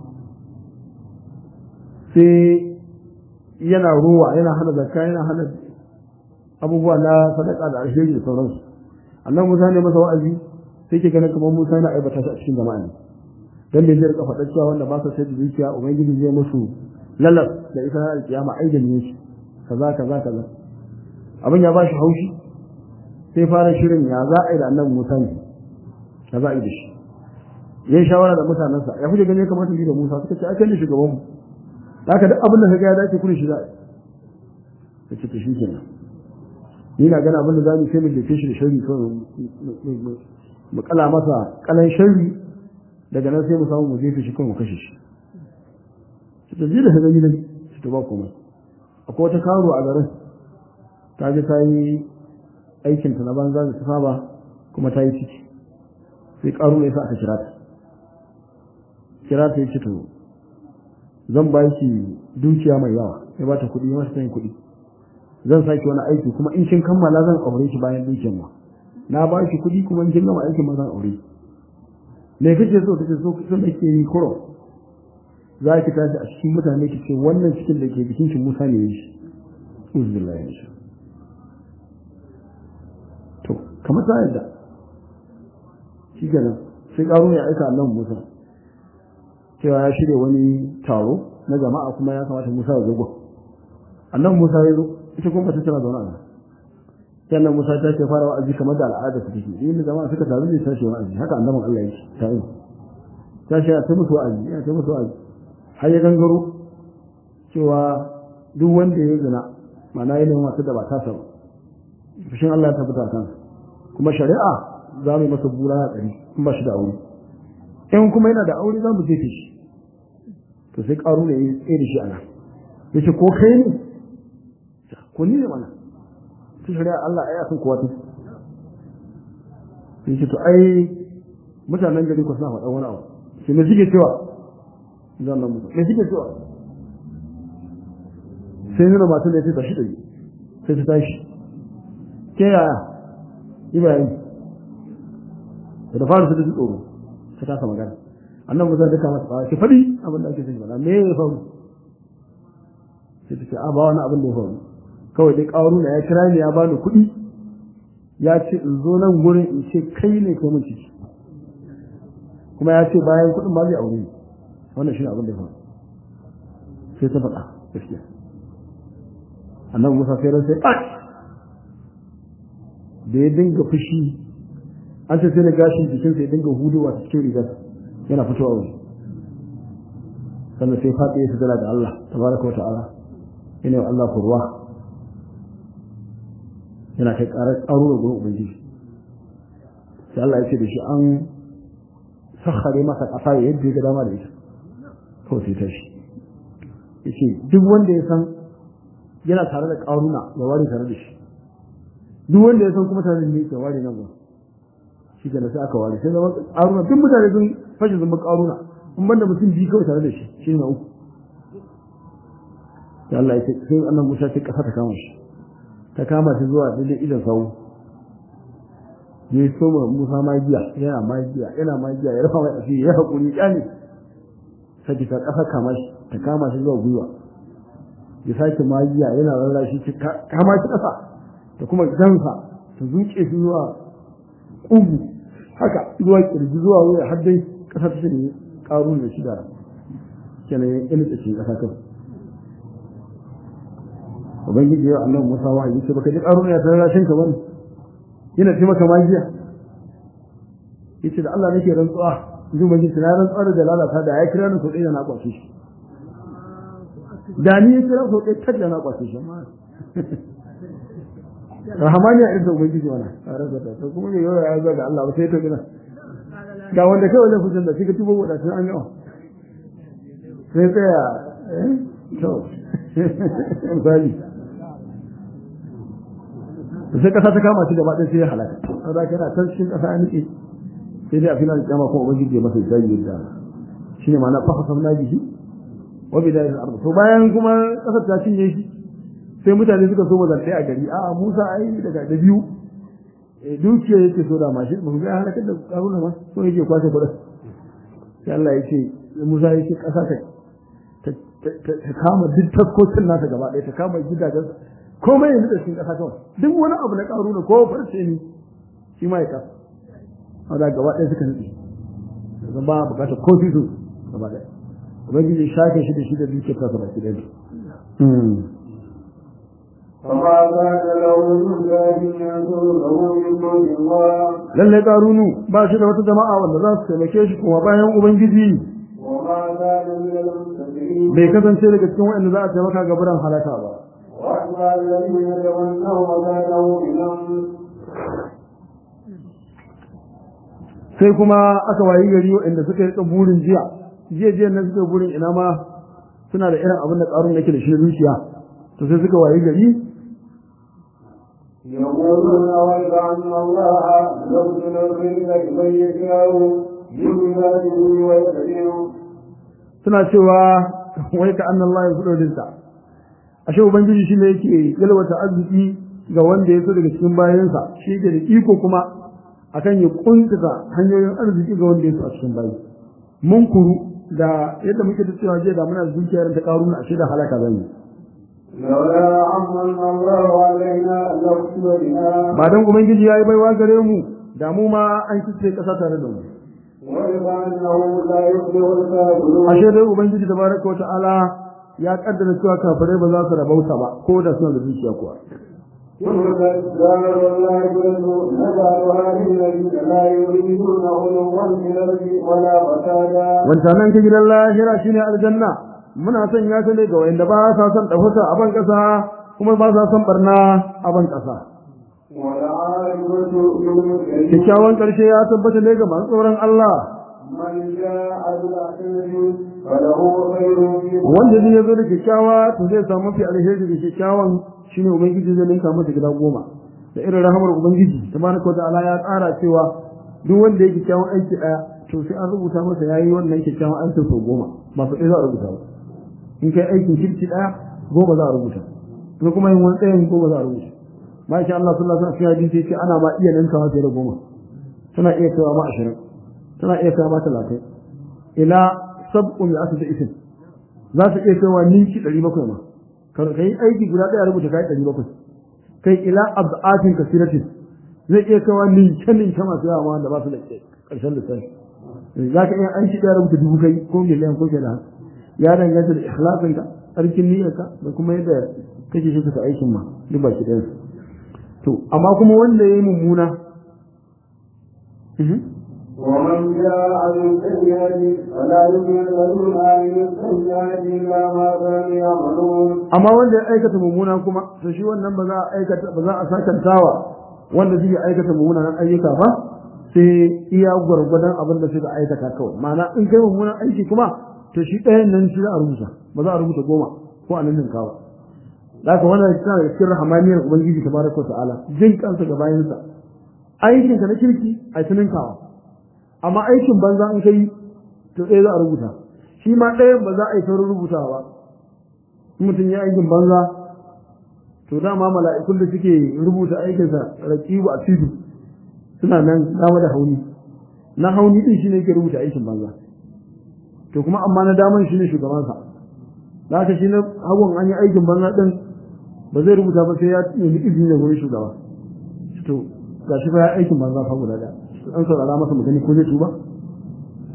sai yana ruwa yana hana zakka yana hana abubuwa na sadaka da alheri da sauransu annan Musa ne masa wa'azi sai ke ganin kamar Musa yana aibata shi a cikin jama'a ne dan bai zai rika faɗa cewa wanda ba sa sai da dukiya ubangiji zai musu lalas da ita na alkiyama ai da ne shi kaza kaza kaza abin ya bashi haushi sai fara shirin ya za a yi da annabi Musa ne ya za a yi da shi yayin shawara da mutanensa ya kuke gani ya kamata yi da Musa suka ce ai kai ne shugaban mu haka duk abin da kaga ya dace kuri shi za a yi ce to shi kenan ni na gana abin da za mu sai mu jefe shi da sharri kawai mu kala masa kalan sharri daga nan sai mu samu mu jefe shi kawai mu kashe shi shi ta da hagani ne shi ta ba komai akwai wata karo a garin ta je ta yi aikin ta na banza da ta saba kuma ta yi ciki sai karo ne sa aka kira ta kira ta yi ce to zan ba ki dukiya mai yawa ya ba ta kuɗi ya masa yin kuɗi zan sake wani aiki kuma in kin kammala zan aure shi bayan dukiyar ma na ba shi kuɗi kuma in kin gama aikin ma zan aure me kake so kace so so nake yi kuro za ki tashi a cikin mutane ki ce wannan cikin da ke jikin ki Musa ne shi uzbillahi min to kamar ta yadda shi kenan sai karo ya aika annabi Musa cewa ya shirya wani taro na jama'a kuma ya kamata Musa ya zo annabi Musa ya zo ita kuma ta tana zaune a nan sannan Musa ta ce fara wa'azi kamar da al'ada ta take in jama'a suka taru ne tashi wa'azi haka annabin Allah yake ta yi ta ce ta musu wa'azi ya ta musu wa'azi har ya gangaro cewa duk wanda ya zina ma'ana yana masu da ba ta sa fushin Allah ya tabbata kan kuma shari'a za mu yi masa bura a tsari in ba shi da aure in kuma yana da aure za mu jefe shi to sai karu ne ya tsere shi ana yace ko kai ne ko ni ne mana ta shari'a Allah ai akan kowa take yace to ai mutanen gari ko suna faɗa wani abu shi ne suke cewa zan nan mutu ne suke cewa sai nuna masu da ya ce tashi ɗari sai ta tashi ke yaya ibrahim da da fara su da tsoro ta kasa magana annan musa duka masa tsawa ki faɗi abin da ake sai mana me ya faru sai ta ce a ba wani abin da ya faru kawai dai ƙaru na ya kira ni ya bani kuɗi ya ce in zo nan gurin in ce kai ne kai mun ciki kuma ya ce bayan kuɗin ba zai aure ni wannan shi ne abin da ya faru sai ta faɗa gaskiya annabi musa sai ran sai ɓaci da ya dinga fushi an ce sai na gashin jikinsa ya dinga hudowa cikin rigar yana fitowa wani sannan sai faɗi ya sadara da Allah tabaraka wa ta'ala yana wa Allah kurwa yana kai ƙarar ƙaro da gurin ubangiji sai Allah ya ce da shi an sakhare masa ƙasa yadda ya ga dama da ita kawai sai tashi yace duk wanda ya san yana tare da ƙaruna ya ware tare da shi duk wanda ya san kuma tare da ni ya ware nan ba shi ke sai aka ware sai zama ƙaruna duk mutane sun fashe zama ƙaruna in banda mutum biyu kawai tare da shi shi na uku sai Allah ya ce sai annan Musa sai ƙasa ta kama shi ta kama shi zuwa daidai idan sawu ya so ma Musa magiya yana magiya yana magiya ya rufa mai asiri ya haƙuri ya ne sai ta ƙasa kama shi ta kama shi zuwa gwiwa ya sake magiya yana rarrashi shi kama shi ƙasa da kuma gansa ta zuke shi zuwa ƙugu haka zuwa ƙirji zuwa wuya har dai ƙasa ta shine ƙarun da shida kenan ya ƙilta cikin ƙasa kan ubangiji ya annabi musa wa yi ce baka ji ƙarun ya tare rashin ka bane yana ce maka magiya yace da Allah nake rantsuwa ji ubangiji na rantsuwa da lalata da ya kira ni so ɗaya na kwace shi da ni ya kira so ɗaya tak da na kwace shi rahamaniya irin da ubangiji wana a rasa ta to kuma yau ya zo ga Allah ba sai to gina ga wanda kai wajen kusan da kika tubo wada sai an yawa sai tsaya eh to misali sai kasa ta kama shi gaba ɗaya sai ya halaka saboda kana can cikin kasa ya nike sai dai a filan kiyama kuma ubangiji ya masa sai yadda shine ma'ana fa hasamna bihi wa bidayil ardh to bayan kuma kasar ta cinye shi sai mutane suka so mazartai a gari a Musa ai daga da biyu dukiya yake so da mashi ba ga halakar da karuna ma so yake kwashe kudin sai Allah yake Musa yake kasa ta ta kama duk taskokin nasa gaba ɗaya ta kama gidajen komai yanzu da cikin kasa kawai duk wani abu na karuna ko farce ne shi ma ya kasa wanda gaba ɗaya suka nutse zan ba bukatar ko su gaba ɗaya ubangiji shafe shi da shi da dukiyar kasa baki ɗaya فما كان له من ذلك ينصره من دون الله lalle karunu ba shi da wata jama'a wanda za su taimake shi kuma bayan ubangiji وما كان من المستكبرين bai kasance daga cikin waɗanda za a taimaka ga biran halaka ba وأما الذين تمنوا مكانه إلى sai kuma aka wayi gari waɗanda suka yi burin jiya jiya jiya nan suka yi burin ina ma suna da irin abin da karun yake da shi zuciya to sai suka wayi gari يقولون ويك أن الله يبذل الرزق لمن يشاء من عباده ويقدر suna cewa wai ka annan Allah ya fudo dinta ashe ubangiji shi ne yake yalwata arziki ga wanda ya so daga cikin bayansa shi yake da iko kuma akan ya kuntata hanyoyin arziki ga wanda ya so a cikin bayi mun kuru da yadda muke ta cewa jiya da muna da dukiyar ta karuna ashe da halaka zan yi لولا عمن الله علينا لخسر بنا ba dan ubangiji yayi baiwa gare mu da mu ma an kice kasa tare da mu ولأنه لا يفلح الكافرون ashe dai ubangiji tabaraka wa ta'ala ya kaddara cewa kafirai ba za su rabauta ba ko da suna da dukiya kuwa تلك الدار الآخرة نجعلها للذين لا يريدون علوا في الأرض ولا فسادا wancanan ka gidan lahira shine aljanna muna son ya ne ga wanda ba sa son dafuta a ban kasa kuma ba sa son barna a ban kasa والعاقبة للمتقين kyakkyawan karshe ya tabbata ne ga masu tsoron Allah من جاء بالحسنة فله خير منها wanda zai zo da kyakkyawa to zai samu mafi alheri da kyakkyawan shine ubangiji zai ninka masa gida goma da irin rahamar ubangiji tabaraka wa ta'ala ya tsara cewa duk wanda ya kyakkyawan aiki daya to sai an rubuta masa yayi wannan kyakkyawan aikin sau goma ba su ɗaya za a rubuta ba in kai aikin kirki daya goma za a rubuta in kuma yin wani tsayin goma za a rubuta masha Allah sallallahu alaihi wasallam hadisi yace ana ma iya ninkawa fiye da goma tana iya kaiwa ma ashirin tana iya kaiwa ma talatin ila sab'u mi'atu da isin za su iya kaiwa ninki ɗari bakwai ma ka yi aiki guda ɗaya rubuta kai ɗari bakwai kai ila ab'atin kasiratin zai iya kaiwa ninke ninke masu yawa ma wanda ba su da ƙarshen lissafi za ka iya aiki ɗaya rubuta dubu kai ko miliyan ko kenan ya danganta da ikhlasinka tsarkin niyyarka da kuma yadda kake shi ka aikin ma duk baki ɗayansu to amma kuma wanda ya yi mummuna ومن جاء بالسيئة فلا يجزي الذين عملوا السيئات إلا ما كانوا يعملون amma wanda ya aikata mummuna kuma to shi wannan ba za a aikata ba za a sakantawa wanda zai aikata mummunan ayyuka ba sai iya gwargwadon abin da suka aikata kawai ma'ana in kai mummunan aiki kuma to shi ɗayan nan shi za a rubuta ba za a rubuta goma ko a nan kawa da haka wannan tana da cikin rahamaniyar ubangiji tabaraka wa ta'ala jin kansa ga bayansa aikin ka na kirki a tuninkawa amma aikin banza in kai to ɗaya za a rubuta shi ma ɗayan ba za a yi saurin rubutawa ba in mutum ya aikin banza to dama mala'ikun da suke rubuta aikinsa raqibu a tudu suna nan dama da hauni na hauni din shine yake rubuta aikin banza to kuma amma na daman shine shugabansa da haka shi na hagun an yi aikin banza din ba zai rubuta ba sai ya nemi izini da wurin shugaba to ga shi fa ya aikin banza fa guda ɗaya an saurara masa mutane ko zai tuba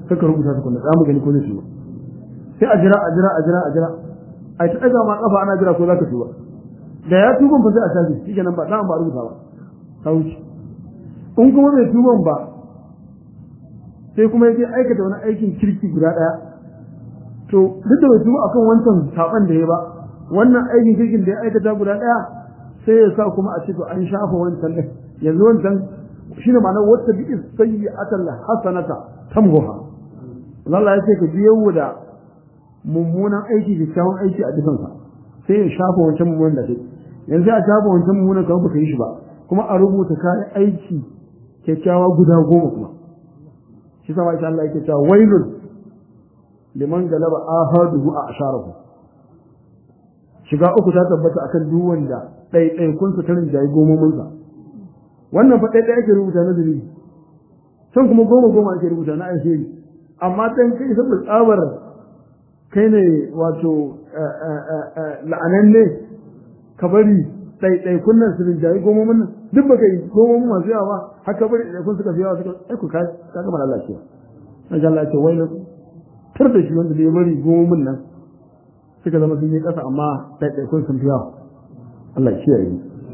saka rubuta su kunna za mu gani ko zai tuba sai a jira a jira a jira a jira ai ta daga ma kafa ana jira ko zaka tuba da ya tuban fa sai a tafi shi kenan ba za ba rubuta ba ta wuce in kuma bai tuban ba sai kuma yake aikata wani aikin kirki guda daya to duk da bai tuba akan wancan saban da ya ba wannan aikin kirkin da ya aikata guda daya sai ya sa kuma a ce to an shafa wancan din yanzu wancan shine ma'anar wata bi sayyi'atan hasanata tamhuha Allah ya ce ka biyo da mummunan aiki da kyawun aiki a dukansa sai ya shafa wancan mummunan da kai yanzu a shafa wancan mummunan ka baka yi shi ba kuma a rubuta kayan aiki kyakkyawa guda goma kuma shi sama insha Allah yake cewa wailun liman galaba ahaduhu a asharahu shiga uku ta tabbata akan duk wanda ɗaiɗaikun su tarin jayi gomomin sa wannan fa ɗaiɗai ake rubuta na dalili can kuma goma goma ake rubuta na alheri amma dan kai saboda tsabar kai ne wato la'ananne ka bari ɗaiɗaikun nan su rinjayi gomomin nan duk ba kai gomomin masu yawa ba haka bari ɗaiɗaikun suka fi yawa suka aiku ka ka gama lalacewa na ji Allah ya ce wai tar da shi wanda da ya bari gomomin nan suka zama sun yi ƙasa amma ɗaiɗaikun sun fi yawa Allah ya kiyaye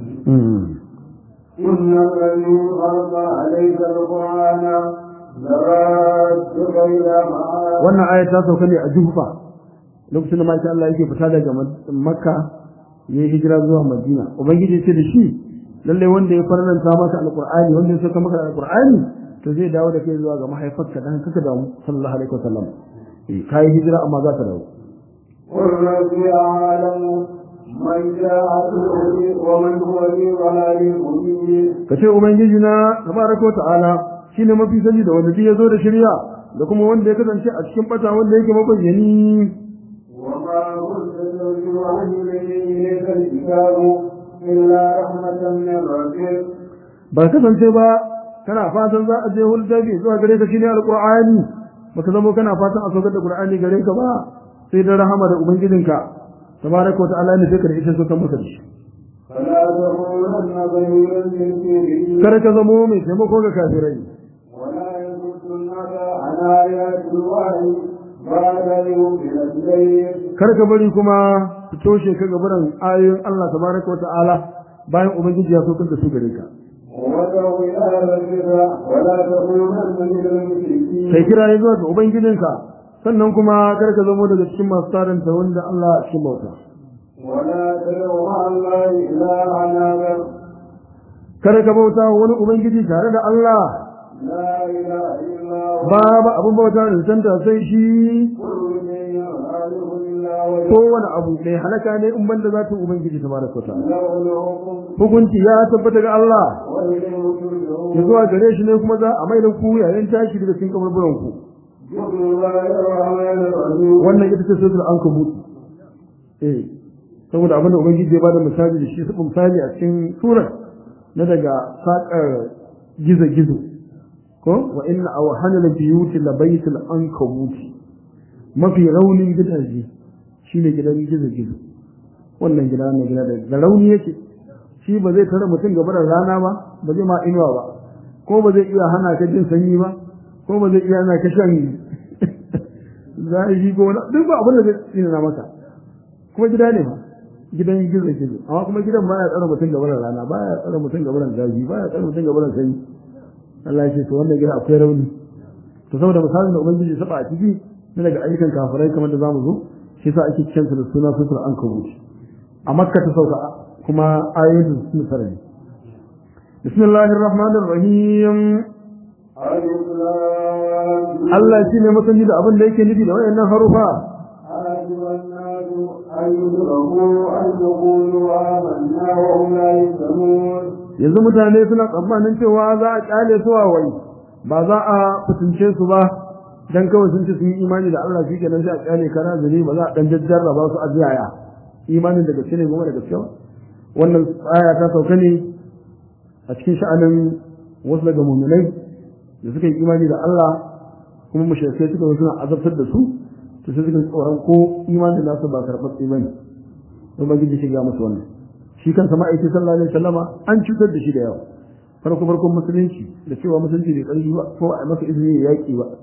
إن الذي فرض عليك القرآن لرادك إلى معاد wannan aya ta sauka ne a jufa lokacin da maki Allah yake fita daga makka ya yi hijira zuwa madina ubangiji ce da shi lalle wanda ya farlanta maka alqur'ani wanda ya sauka maka alqur'ani to zai dawo da kai zuwa ga mahaifarka dan kaka da mu sallallahu alaihi wasallam eh kai hijira amma za ta dawo قل ربي أعلم من جاء بالهدى ومن هو في ضلال مبين kace ubangiji na tabaraka ta'ala shine mafi sani da wanda ya zo da shari'a da kuma wanda ya kasance a cikin bata wanda yake mabayyani وما كنت ترجو أن إليك الكتاب إلا رحمة من ربك ba kasance ba kana fatan za a je hulɗabi zuwa gare ka shine alqur'ani baka zama kana fatan a saukar da qur'ani gare ka ba sai da rahama da ubangijinka tabaraka wa ta'ala ne sai ka da ita so kan maka da shi فلا تكونن ظهيرا للكافرين kar ka zamo mai taimako ga kafirai ولا يصدنك عن آيات الله بعد يوم الدين kar ka bari kuma su toshe ka gabaran ayoyin Allah tabaraka wa ta'ala bayan ubangiji ya saukar da su gare ka وادعو إلى ربك ولا تكونن من المشركين kai kira ne zuwa ga ubangijinka sannan kuma kar ka zamo daga cikin masu taranta wanda Allah a cikin bauta ولا تدعو مع الله إلها آخر kar ka bauta wa wani ubangiji tare da Allah لا إله إلا هو babu abin bauta da santa sai shi كل شيء خالق إلا وجهه kowane abu mai halaka ne in banda zatin ubangiji tabaraka wa ta'ala له الحكم hukunci ya tabbata ga Allah وإليه ya ترجعون zuwa gare shi ne kuma za a mai da ku yayin tashi daga cikin kaburburan ku بسم الله الرحمن الرحيم wannan ita ce suratul ankabut eh saboda abinda ubangiji ya bada misali da shi su misali a cikin surar na daga sakar gizo gizo ko wa inna awhana la biyuti la baytul ankabut mafi raunin gidaje shine gidan gizo gizo wannan gida ne gida da da rauni yake shi ba zai tare mutum gaba da rana ba ba zai ma inuwa ba ko ba zai iya hana ka jin sanyi ba ko ba zai iya hana ka shan zafi ko wani duk ba abin da zai tsina maka kuma gida ne ba gidan gizo gizo amma kuma gidan baya tsare mutum gaba da rana baya tsare mutum gaba da zafi baya tsare mutum gaba da sanyi Allah ya ce to wannan gida akwai rauni to saboda misalin da ubangiji saba a ciki na daga ayyukan kafirai kamar da zamu zo shi yasa ake kiran da suna sutur an kabuci a makka ta sauka kuma ayoyin sun sarari bismillahir rahmanir rahim ألف لام Allah shi ne masani da abin da yake nufi da wayannan harufa حسب الناس أن يدركوا أن يقولوا آمنا وهم لا يفتنون yanzu mutane suna tsammanin cewa za a kyale su a wai ba za a fitince su ba dan kawai sun ce sun yi imani da Allah shi kenan sai a kyale kana zuri ba za a dan jajjarraba su a jiyaya imanin da gaske ne goma da gaske ba wannan aya ta sauka ne a cikin sha'anin wasu daga mu'minai da suka yi imani da Allah kuma mushrikai suka zo suna azabtar da su to sai suka tsoron ko imanin nasu ba karɓaɓɓe bane don ba gidi shiga musu wannan shi kansa ma'aikin sallallahu alaihi wasallama an cutar da shi da yawa farko farkon musulunci da cewa musulunci bai ƙarfi ba ko a masa izini ya yaƙi ba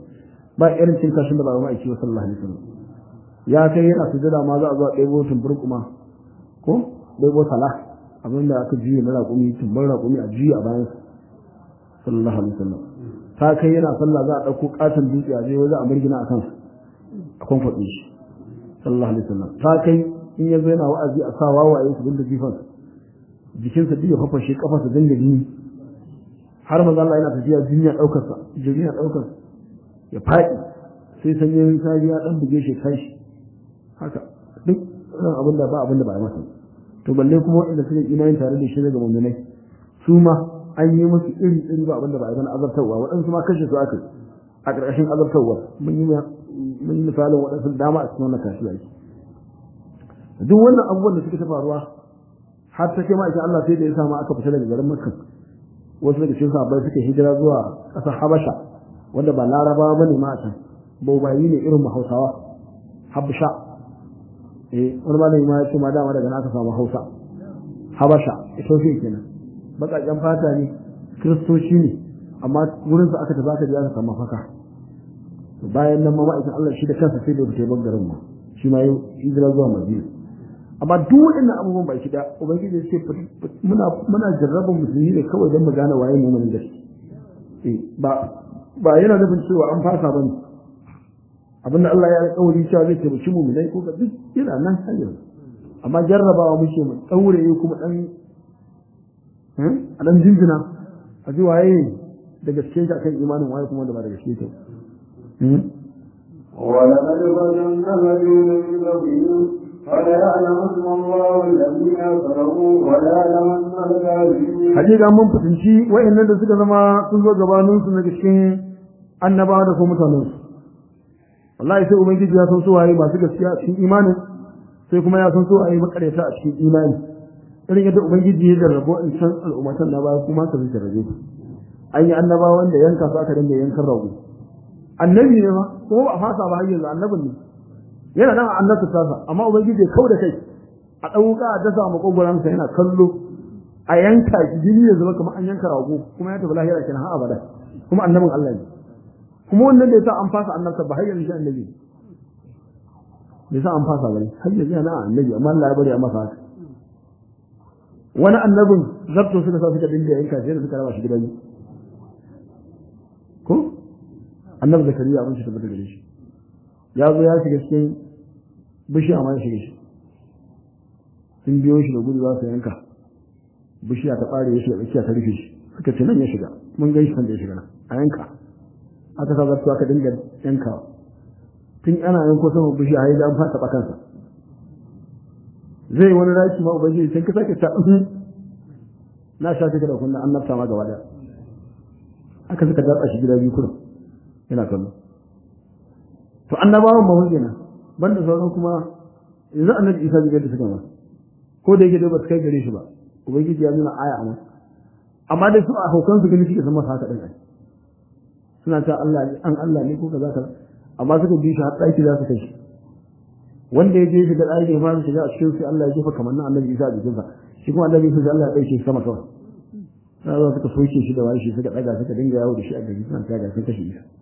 ba irin cin kashin da ba ma aiki sallallahu alaihi wasallam ya kai yana sujada ma za a zo a ɗebo tumbur kuma ko ɗebo salah abin da aka juya na raƙumi tumbar raƙumi a juya a bayan sallallahu alaihi wasallam ta kai yana sallah za a ɗauko ƙaton dutse a je waje a mirgina a kansa a kwamfaɗe shi sallallahu alaihi wasallam ta kai in ya zo yana wa'azi a sa wawaye su dinga jifan jikinsa duk ya fafashe kafarsa dinga jini har maza Allah yana tafiya jini ya ɗaukar sa jini ya ɗaukar ya faɗi sai sanyin safi ya ɗan buge shi kai shi haka duk irin abin da ba abin da ba a masa to balle kuma waɗanda suka imani tare da shi daga mummunai su ma an yi musu iri iri ba abin da ba a gana azabtarwa waɗansu ma kashe su aka a ƙarƙashin azabtarwa mun yi mun yi misalin waɗansu dama a cikin wannan kashi yake duk wannan abubuwan da suka ta faruwa har ta kai ma'aikin Allah sai da ya samu aka fita daga garin Makka wasu daga cikin sahabbai suka hijira zuwa ƙasar Habasha wanda ba Larabawa bane ma a can baubayi ne irin Hausawa Habasha eh wani malami ma ya ce ma dama daga nan aka samu Hausa Habasha Ethiopia kenan baƙaƙen fata ne kiristoci ne amma wurin su aka tafi aka je aka samu faka bayan nan ma ma'aikin Allah shi da kansa sai da ya fita garin ma shi ma ya hijira zuwa Madina amma duk waɗannan abubuwan ba shi da ubangiji ya ce muna muna jarraba musulmi ne kawai don mu gane waye mu mun gaske eh ba ba yana nufin cewa an fasa ba ne abinda Allah ya alƙawari cewa zai taimaki mu dai ko ka duk yana nan har yanzu amma jarrabawa muke mu daure kuma dan a dan jinjina a ji waye da gaske shi akan imanin waye kuma da ba da gaske shi ولقد فتنا الذين من قبلهم فليعلمن الله الذين كفروا وليعلمن الكاذبين hakika mun fitinci wa'annan da suka zama sun zo gabanin su na cikin annabawa da kuma mutanen su wallahi sai ubangiji ya san su waye masu gaskiya a cikin imanin sai kuma ya san su waye makareta a cikin imani irin yadda ubangiji ya jarrabo in san al'ummatan na baya kuma ka zai jarrabe ku an yi annabawa wanda yanka su aka dinga yankan rago annabi ne ma kuma ba a fasa ba har yanzu annabin ne yana nan a annabta tasa amma ubangiji ya kau da kai a ɗauka a dasa makogoransa yana kallo a yanka shi jini ya zama kamar an yanka rago kuma ya tafi lahira kenan har abada kuma annabin Allah ne kuma wannan da yasa an fasa annabta ba har yanzu shi annabi ne yasa an fasa bane har yanzu yana annabi amma Allah ya bari a masa haka wani annabin zarto suka sa suka dinga yanka sai da suka raba shi gidan ko annabi zakariya abin shi tabbata gare shi ya zo ya shiga cikin bishiya ma ya shiga shi sun biyo shi da gudu za su yanka bishiya ta ɓare ya shiga tsakiya ta rufe shi suka ce nan ya shiga mun gan shi kan da ya shiga nan a yanka aka sa zartu aka dinga yanka tun ana yanko sama bishiya har an fata kansa zai wani raki ma ubangiji sai ka sake ta na sha take da kunna annabta ma gaba daya aka suka datsa shi gida biyu kurum yana kallo to annabawan ba hujja na banda sauran kuma yanzu annabi isa bai da suka ma ko da yake dai ba su kai gare shi ba ubangiji ya nuna aya amma amma dai su a haukan su gani suke san masa haka din ai suna ta Allah ne an Allah ne ko kaza kaza amma suka bi shi har ɗaki za su kai shi wanda ya je shi da ɗaki ya fara shiga a cikin sai Allah ya jefa kamar nan annabi isa a jikinsa shi kuma annabi isa Allah ya ɗauke shi sama kawai sai za suka soke shi da wani shi suka ɗaga suka dinga yawo da shi a gari suna ta ga sun kashe isa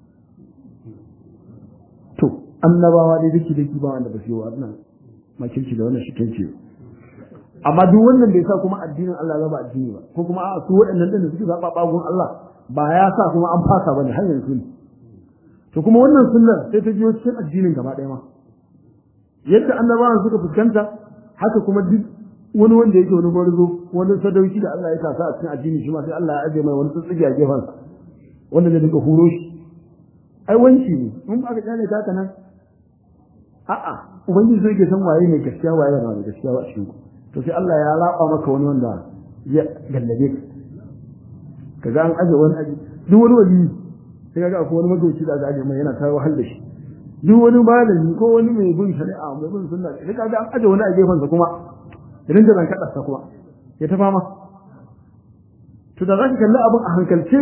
to annabawa dai dake dake ba wanda ba su yi wa wannan makirci da wannan shikenci amma duk wannan bai sa kuma addinin Allah ya ba addini ba ko kuma a su waɗannan da suke zaba bagun Allah ba ya sa kuma an fasa bane har yanzu ne to kuma wannan sunnar sai ta biyo cikin addinin gaba ɗaya ma yadda annabawan suka fuskanta haka kuma duk wani wanda yake wani gwarzo wani sadauki da Allah ya kasa a cikin addini shi ma sai Allah ya aje mai wani tsutsige a gefansa wanda zai dinga huro shi ai wanci ne in aka kyale ta haka nan a'a ubangiji sai ke san waye ne gaskiya waye ba mai gaskiya ba cikin ku to sai Allah ya raba maka wani wanda ya gallabe ka kaga an aje wani aje duk wani wali sai kaga akwai wani magauci da aje mai yana ta wahal da shi duk wani malami ko wani mai bin shari'a mai bin sunna sai kaga an aje wani a gefen sa kuma idan da ranka dasa kuma ya ta fama to da zaka kalli abin a hankalce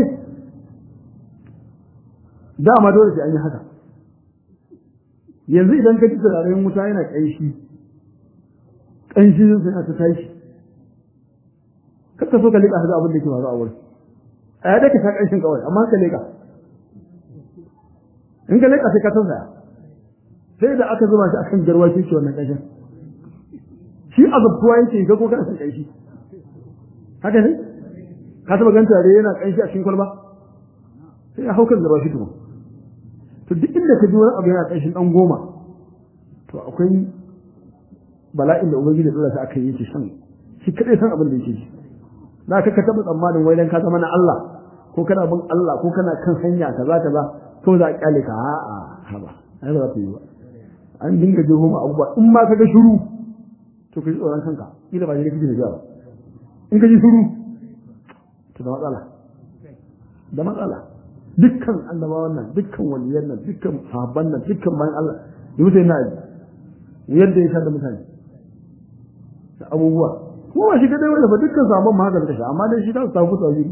dama dole sai an yi haka yanzu idan ka ji turaren wuta yana ƙanshi ƙanshi sai ta tashi kaka so ka leƙa haka abin da ke masu a wurin a yadda ka sha ƙanshin kawai amma ka leƙa in ka leka sai ka tausaya sai da aka zuba shi akan garwa shi ke wannan ƙanshin shi azabtuwa yake ga ko kana son ƙanshi haka ne ka taba ganta da yana ƙanshi a cikin kwalba sai ya haukan garwa shi tukun to duk inda ka ji wani abu yana ƙanshin ɗan goma to akwai bala'in da ubangiji da shi aka yi yake san shi kadai san abin da yake ji za ka ka taɓa tsammanin wai dan ka zama na Allah ko kana bin Allah ko kana kan hanya kaza kaza ko za a kyale ka a'a haba ai ba za ta yi ba an dinga jeho ma abubuwa in ma ka ga shiru to ka ji tsoron kanka kila ba ne kake da ba in ka ji shiru to da matsala da matsala dukkan annabawan nan dukkan waliyan nan dukkan sahabban nan dukkan bayan Allah yi sai na ji yadda ya da mutane da abubuwa ko ba shi kadai wanda ba dukkan sahabban ma haka suka sha amma dai shi ta su tafi tsawiri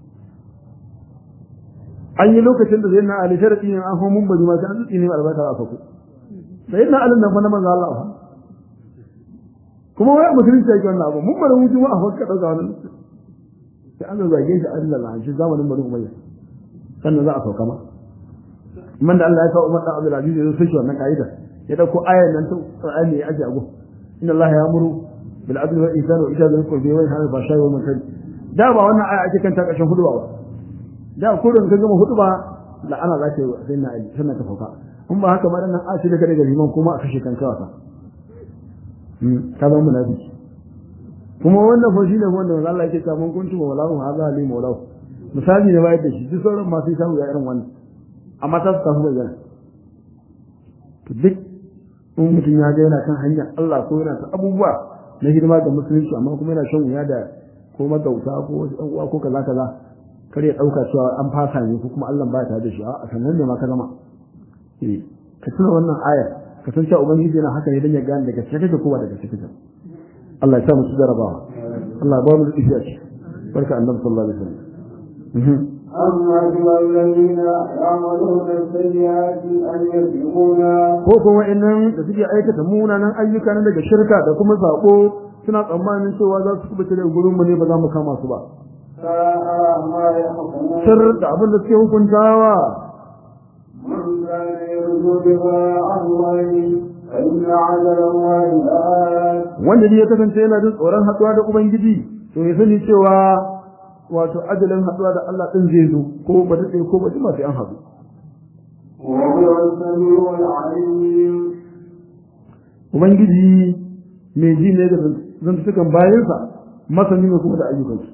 an yi lokacin da zai na ali sharadi ne an hau mun bari ma sai an tsine mai albarka a sako sai na alin nan fa na manzo Allah fa kuma wai musulunci yake wannan abu mun bari mutum a fakka dauka wannan sai an zage shi Allah la shi zamanin bari umayya sannan za a sauka ma man da Allah ya kawo Umar da Abdul Aziz ya sai wannan kaida ya dauko ayan nan ta Qur'ani ya aje ago inna Allah ya'muru bil adli wal ihsani wa ita'i dhil qurbi wa yanha 'anil fahsha'i wal munkar da ba wannan aya ake kanta kashin hudu ba da kurin ka gama hudu ba la ana za ta sai na ali sannan ka sauka in ba haka ma dan nan ashi daga daga liman kuma a kashe kanka wasa ka zama munafiki kuma wannan fa shine wanda manzo Allah yake cewa mun kuntu mawlahu hadha li mawlahu misali ne bayar da shi duk sauran masu samu ya irin wannan amma ta su tafi bayyana to duk in mutum ya ga yana kan hanyar Allah ko yana ta abubuwa na hidima ga musulunci amma kuma yana shan wuya da ko magauta ko wasu ɗan uwa ko kaza kaza kar ya ɗauka cewa an fasa ne ko kuma Allah ba ta da shi a sannan ne ma ka zama eh ka tuna wannan ayar ka san cewa ubangiji yana haka ne dan ya gane daga cikin ko ba daga cikin Allah ya sa mu jarabawa Allah ya ba mu da shi barka annabi sallallahu alaihi wasallam أما الذين يعملون السيئات أن يسبقونا ko kuma wa'annan da suke aikata munanan ayyuka na daga shirka da kuma sako suna tsammanin cewa za su kubuta daga gurin mu ne ba za mu kama su ba ساء ما يحكمون sir da abin da suke hukuntawa من كان يرجو لقاء الله فإن عجل الله لآت wanda ne ya kasance yana jin tsoron haɗuwa da ubangiji to ya sani cewa wato ajalin haɗuwa da Allah ɗin zai zo ko ba daɗe ko ba jima sai an haɗu وهو السميع العليم ubangiji mai ji ne da zantukan bayansa masani ne kuma da ayyukansu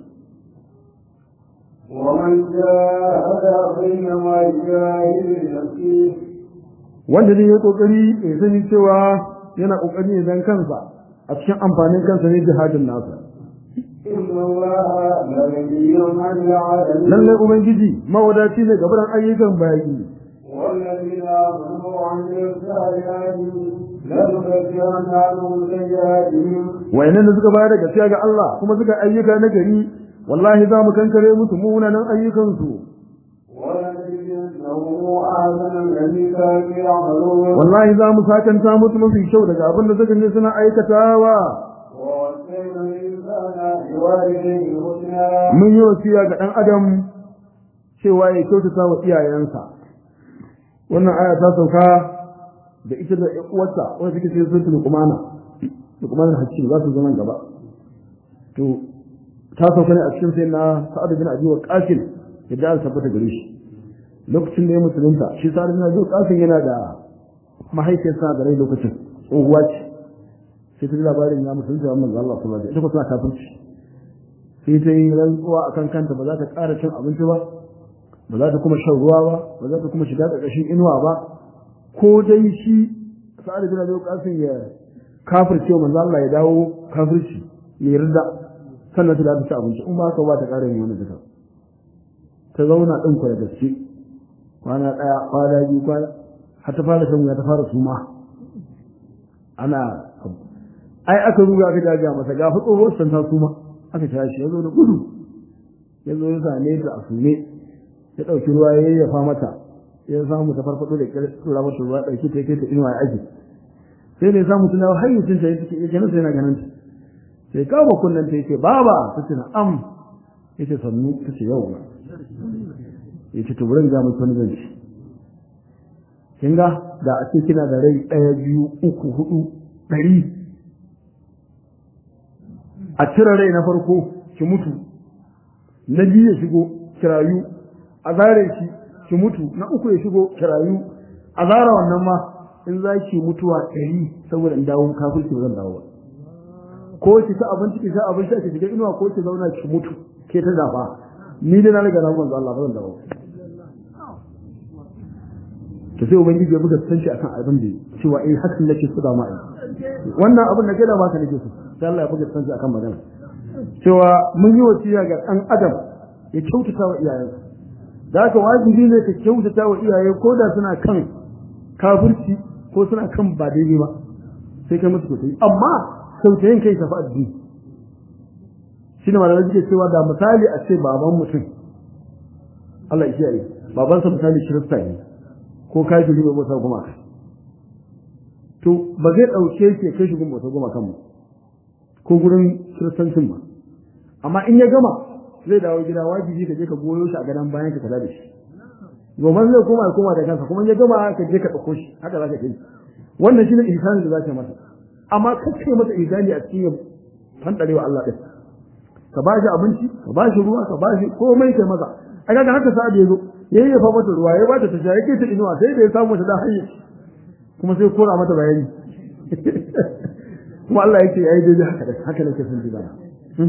ومن جاهد بينما يجاهد لنفسه wanda ne ya kokari ya sani cewa yana kokari ne dan kansa a cikin amfanin kansa ne jihadin nasa إن الله لغني عن العالمين lallai ubangiji mawadaci ne gabaran ayyukan bayi والذين آمنوا وعملوا الصالحات لنكفرن عنهم سيئاتهم wayannan da suka bayar da gaskiya ga Allah kuma suka ayyuka na gari wallahi za mu kankare musu munanan ayyukansu ولنجزينهم أحسن الذي كانوا يعملون wallahi za mu sakanta musu mafi kyau daga abin da suka ne suna aikatawa ووصينا الإنسان بوالديه حسنا mun yi wasiya ga dan adam cewa ya kyautata wa iyayensa wannan aya ta sauka da ita da ƴan uwarta wanda take cikin suratul luqmana luqman hakim za su zama gaba to ta sauka ne a cikin sai na sa'ad bin abi waqas yadda an tabbata gare shi lokacin da ya musulunta shi sa'ad bin abi waqas yana da mahaifiyarsa da rai lokacin tsohuwa ce sai ta ji labarin ya musulunta wa manzo Allah sallallahu alaihi wasallam ita kuma tana kafirci sai ta yi rantsuwa akan kanta ba za ta ƙara cin abinci ba ba za ta kuma shan ruwa ba ba za ta kuma shiga ƙarƙashin inuwa ba ko dai shi sa'ad bin abi waqas ya kafirce wa manzo Allah ya dawo kafirci ya yarda sannan ta da ta ci abinci in ba ka ba ta ƙara yin wani duka ta zauna ɗin kwa da gaske kwana ɗaya kwana biyu kwana har ta fara shan wuya ta fara suma ana ai aka ruga aka jaga masa ga fa tsohuwar san ta suma aka tashi ya zo da gudu ya zo ya same ta a sume ya ɗauki ruwa ya yayyafa mata ya samu ta farfaɗo da ƙyar tura mata ruwa ɗauki ta kai ta inuwa ya aji sai ne samu tunawa har mutum ta yake yake nan sai yana ganin ta sai kawo kunnen ta yake baba ta ce na'am yace sannu ta ce yau yace to burin ga mutum zan ci kin ga da a ce kina da rai ɗaya biyu uku hudu ɗari a cire rai na farko ki mutu na biyu ya shigo ki rayu a zare shi ki mutu na uku ya shigo ki rayu a zara wannan ma in za ki mutuwa ɗari saboda in dawo kafirci ba zan dawo ba ko ki ta abinci ki ta abinci ki shiga inuwa ko ki zauna ki mutu ke ta zafa ni dai na riga na manzo Allah ba zan dawo to sai ubangiji ya buga sanci akan abin da cewa eh hakan nake so da ma wannan abin da kai da baka nake so sai Allah ya buga sanci akan magana cewa mun yi wasiya ga dan adam ya kyautata wa iyayensa da haka wajibi ne ka kyautata wa iyaye ko da suna kan kafirci ko suna kan ba daidai ba sai kai musu kyautayi amma kyautayin kai tafi addini shi ne malamai suke cewa da misali a ce baban mutum Allah ya kiyaye babansa misali kirista ne ko kafiri mai bauta kuma to ba zai ɗauke shi kai shi gun bauta goma kanmu ko gurin kiristancin ba amma in ya gama zai dawo gida wajibi ka je ka goyo shi a gadon bayan ka kula da shi gobe zai koma ya koma da kansa kuma in ya gama ka je ka ɗauko shi haka za ka kai wannan shi ne ihsanin da za ka masa amma kake masa ihsani a cikin fandarewa Allah ɗin ka ba shi abinci ka ba shi ruwa ka ba shi komai kai masa a kaga haka sa da yazo yayi ya fa mata ruwa ya bata ta shaye kai ta inuwa sai da ya samu ta da hanyar kuma sai kora mata bayani kuma Allah yake yayi daidai haka da haka nake son ji bana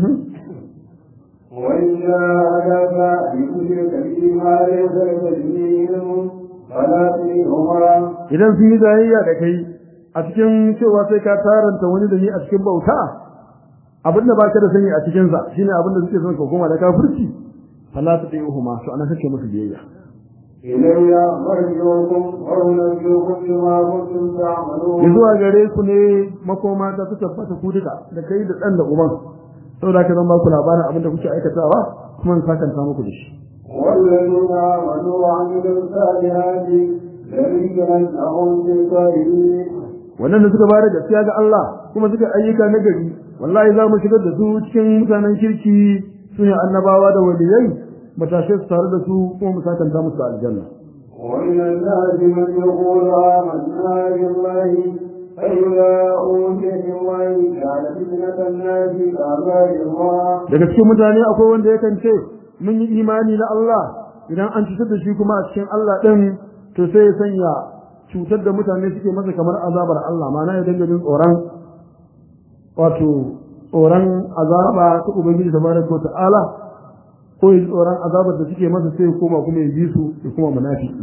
وإن جاهدك لتشرك به ما ليس لك به علم فلا تطيعهما idan sun yi zayayya da kai a cikin cewa sai ka taranta wani da ni a cikin bauta abin da baka da sani a cikin sa shine abin da suke son ka koma da kafirci fala tuti'uhuma to ana kake musu biyayya إلي مرجعكم وأنبئكم بما كنتم تعملون zuwa gare ku ne makoma ta su tabbata ku duka da kai da dan da uban saboda ka zan ba ku labarin abin da kuke aikatawa kuma in sakanta muku da shi والذين آمنوا وعملوا الصالحات لنجعلنهم في الصالحين wannan da suka bayar da gaskiya ga Allah kuma suka ayyuka na gari wallahi za mu shigar da su cikin mutanen kirki su ne annabawa da waliyai mu tashe su tare da su kuma mu sakanta musu aljanna ومن الناس من يقول آمنا بالله فإذا أوتي بالله جعل فتنة الناس كعذاب الله daga cikin mutane akwai wanda yakan ce mun yi imani na Allah idan an cutar da shi kuma a cikin Allah din to sai ya sanya cutar da mutane suke masa kamar azabar Allah ma'ana ya dinga jin tsoron wato tsoron azaba ta ubangiji tabaraka wa ta'ala ko ya ji tsoron azabar da suke masa sai ya koma kuma ya bi su ya kuma munafiki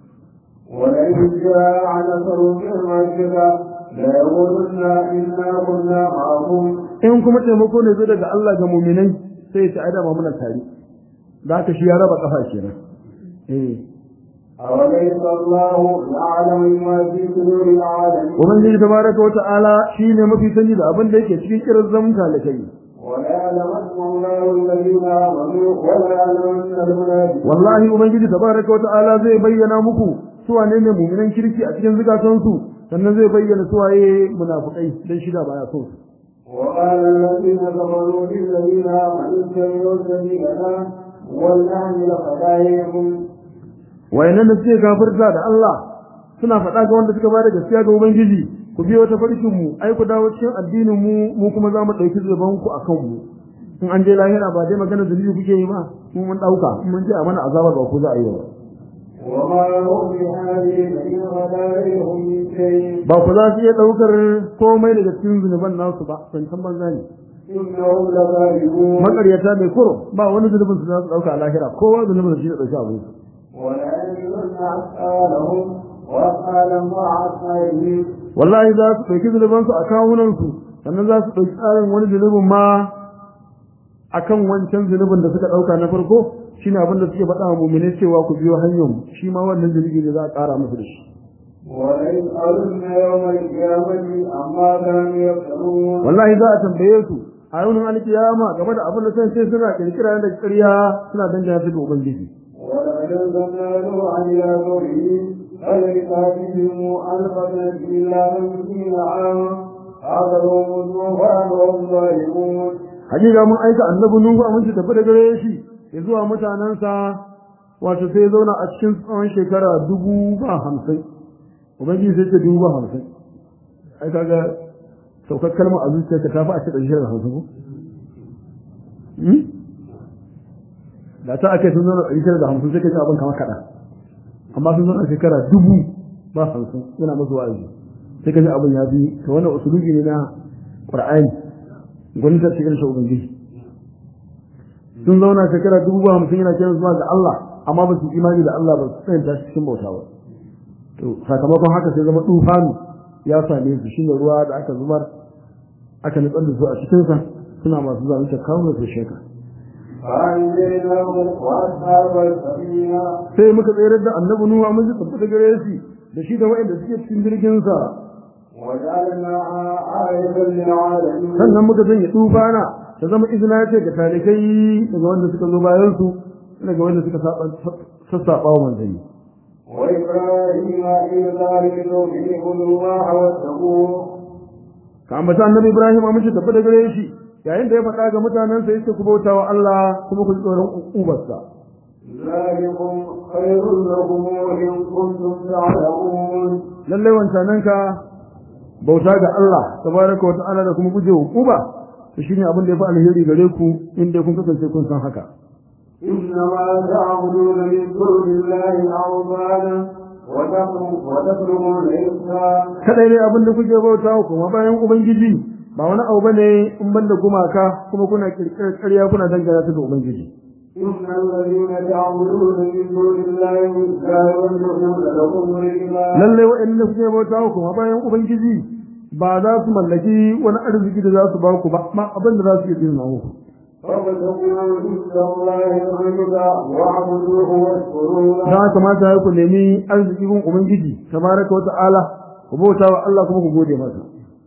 ولئن جاء نصر من ربك ليقولن إنا كنا معكم in kuma taimako ne zai daga Allah ga muminai sai ya ci aida muna tare da haka shi ya raba kafa kenan eh أوليس الله يعلم ما في صدور العالمين ubangiji tabaraka wa ta'ala shine mafi sani da abin da yake cikin kiran zamuka da kai وليعلمن الله الذين آمنوا وليعلمن المنافقين wallahi ubangiji tabaraka wa ta'ala zai bayyana muku su wane ne muminan kirki a cikin zukatansu sannan zai bayyana su waye munafikai dan shida baya so su وقال الذين كفروا للذين آمنوا اتبعوا سبيلنا ولنحمل خطاياكم wayannan da suke kafirta da Allah suna faɗa ga wanda suka bada gaskiya ga ubangiji ku biyo ta farkin mu ai ku dawo cikin addinin mu mu kuma za mu ɗauki zuban ku akan mu in an je lahira ba dai magana zunubi kuke yi ba mu mun ɗauka in mun je a mana azaba ba ku za a yi ba وما هم بهذه من خطاياهم من شيء ba ku za su iya ɗaukar komai daga cikin zunuban nasu ba zancen banza ne إنهم لكاذبون makaryata mai kuro ba wani zunubin su za su ɗauka a lahira kowa zunubin shi da ɗauki abu وليجدن أثقالهم وأثقالا مع أثقالهم wallahi za su ɗauki zunubansu a kawunansu sannan za su ɗauki tsarin wani zunubin ma akan wancan zunubin da suka ɗauka na farko shine abin da suke faɗa wa mu'mini cewa ku biyo hanyar mu shi ma wannan zunubi ne za a ƙara musu da shi وليسألن يوم القيامة عما كانوا يفترون wallahi za a tambaye su a yaunin alkiyama game da abin da san sai suna kirkira da ƙarya suna dangana su da ubangiji ولقد أنزلنا نوحا إلى قومه فلبثاتهم ألف سنة إلا خمسين عاما حضرهم الطوفان وهم ظالمون hakika mun aika annabi nuhu a mun tafi da gare shi ya zuwa mutanensa wato sai ya zauna a cikin tsawon shekara dubu ba hamsin ubangiji sai ce dubu ba hamsin ai kaga saukar kalmar a zuciyarka ta fi a ce ɗari shida da hamsin ko da ta ake sun zauna ɗari shida da hamsin sai ka ji abin kamar kaɗan amma sun zauna shekara dubu ba hamsin yana masu wa'azi sai ka ji abin ya bi ta wannan usulubi ne na ƙur'ani gwani ta cikin shi ubangiji sun zauna shekara dubu ba hamsin yana kiran zuwa ga Allah amma ba su imani da Allah ba su tsayanta shi cikin bauta ba to sakamakon haka sai zama tufanu ya same su shine ruwa da aka zubar aka nutsar da su a cikinsa suna masu zalunta kawo da su sheka sai muka tsayar da annabi nuwa mun ji tabbata gare shi da shi da waɗanda suke cikin jirgin sa sannan muka sanya tufana ta zama izina ce ga talikai daga wanda suka zo bayan su daga wanda suka sassaɓa wa manzanni وإبراهيم إذ قال لقومه اعبدوا الله واتقوه ka ambata annabi Ibrahim amince tabbata gare shi yayin da ya faɗa ga mutanen sa yace ku bauta wa Allah kuma ku ji tsoron ubarsa ذلكم خير لكم إن كنتم تعلمون lalle wancanan ka bauta ga Allah tabaraka wa ta'ala da kuma guje wa uba to shine abin da ya fi alheri gare ku inda kun kasance kun san haka إنما تعبدون من دون الله أوثانا وتطلبون إنسان kadai ne abin da kuke bauta kuma bayan ubangiji ba wani abu bane in banda gumaka kuma kuna kirkirar ƙarya kuna dangana ta ga ubangiji إن الذين تعبدون من دون الله لا يملكون لكم رزقا lalle waɗanda kuke bauta kuma bayan ubangiji ba za su mallaki wani arziki da za su ba ku ba ma abin da za su iya tsina muku فابتغوا عند الله الرزق واعبدوه واشكروا don له haka mata ya ku nemi arziki gun ubangiji tabaraka wa ta'ala ku bauta wa Allah kuma ku gode masa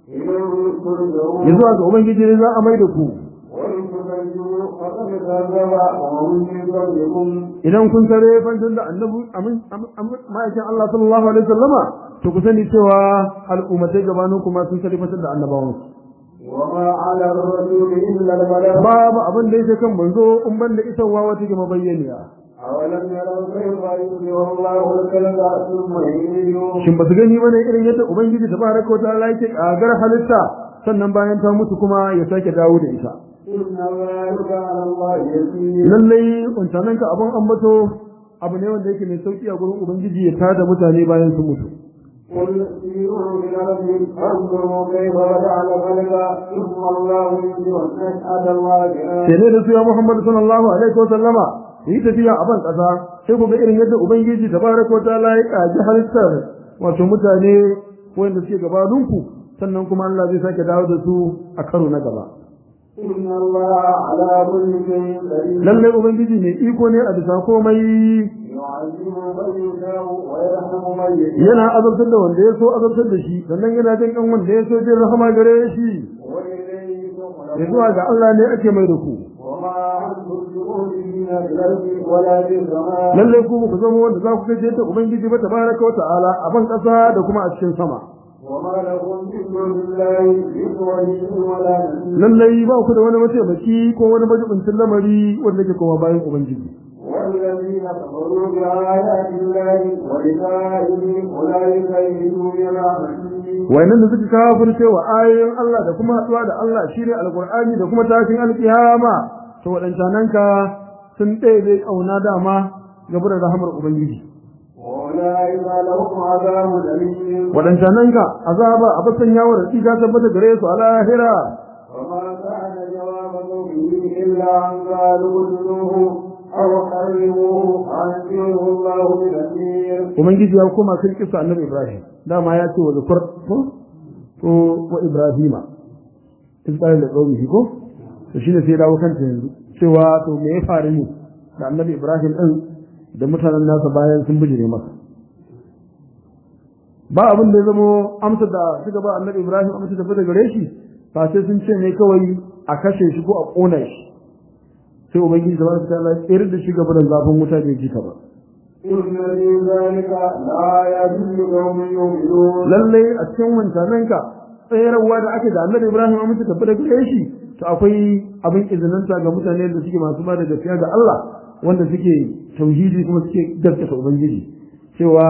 إليه ترجعون yanzu ga ubangiji ne za a mai da ku وإن تكذبوا فقد كذب ومن من قبلكم idan kun tare fantan da annabi amin ma'aikin Allah sallallahu alaihi wasallama to ku sani cewa al'ummatai gabanin kuma sun tare fantan da annabawan وما على الرسول إلا البلاغ babu abin da yake kan manzo in ban da isarwa wata ke mabayyaniya أولم يروا كيف يبدئ الله الكلب ثم يعيده shin ba su gani bane irin yadda ubangiji tabaraka wa ta'ala yake kagar halitta sannan bayan ta mutu kuma ya sake dawo da ita إن ذلك على الله يسير lallai wancanan ka abin ambato abu ne wanda yake mai sauki a gurin ubangiji ya tada mutane bayan sun mutu قل سيروا في الأرض فانظروا كيف بدأ الخلق ثم الله يبدئ النشأة الواقعة sai ne da su ya Muhammad sallallahu alaihi wa sallama yi tafiya a ban kasa sai ku ga irin yadda ubangiji tabaraka wa ta'ala ya kaji halittar wato mutane wanda suke gabaninku sannan kuma Allah zai sake dawo da su a karo na gaba إن الله على كل شيء قدير lallai ubangiji mai iko ne a bisa komai يعذب من يشاء ويرحم من يشاء yana azabtar da wanda ya so azabtar da shi sannan yana jin kan wanda ya so jin rahama gare shi وإليه ya تقلبون zuwa ga Allah ne ake mai da ku وما أنتم بمؤمنين في الأرض ولا في السماء lallai ku ku zama wanda za ku kace ta ubangiji ba tabaraka wa ta'ala a ban kasa da kuma a cikin sama وما لكم من دون الله من ولي ولا نصير lallai ba ku da wani mataimaki ko wani majibincin lamari wanda ke kuma bayan ubangiji والذين كفروا بآيات الله ولقائه أولئك يئسوا من رحمته wayannan da suka kafirce wa ayoyin Allah da kuma haɗuwa da Allah shine alqur'ani da kuma tashin alkiyama to wadannan ka sun ɗebe kauna dama gaba da rahamar ubangiji وأولئك لهم عذاب أليم wadannan ka azaba a basan yawo da tsiga tabbata gare su a lahira وما كان جواب قومه إلا أن قالوا اقتلوه أو حرموه أنزله الله بنذير ubangiji ya koma kan kisa annabi Ibrahim dama ya ce wa zakur ko ko wa Ibrahima in tsare da qaumihi ko to shine sai ya dawo kanta yanzu cewa to me ya faru ne da annabi Ibrahim din da mutanen nasa bayan sun bijire masa ba abin da ya zamo amsa da suka ba annabi Ibrahim amsa da fita gare shi ba sai sun ce ne kawai a kashe shi ko a kona shi sai ubangiji subhanahu wa ta'ala ya tsere da shi gaba da zafin wuta bai ji ta ba إن في ذلك لآيات لقوم يؤمنون lallai a cikin wancananka tsayarwa da ake da annabi Ibrahim amince tafi da gare shi to akwai abin izinanta ga mutane da suke masu ba da gaskiya ga Allah wanda suke tauhidi kuma suke gaskata ubangiji cewa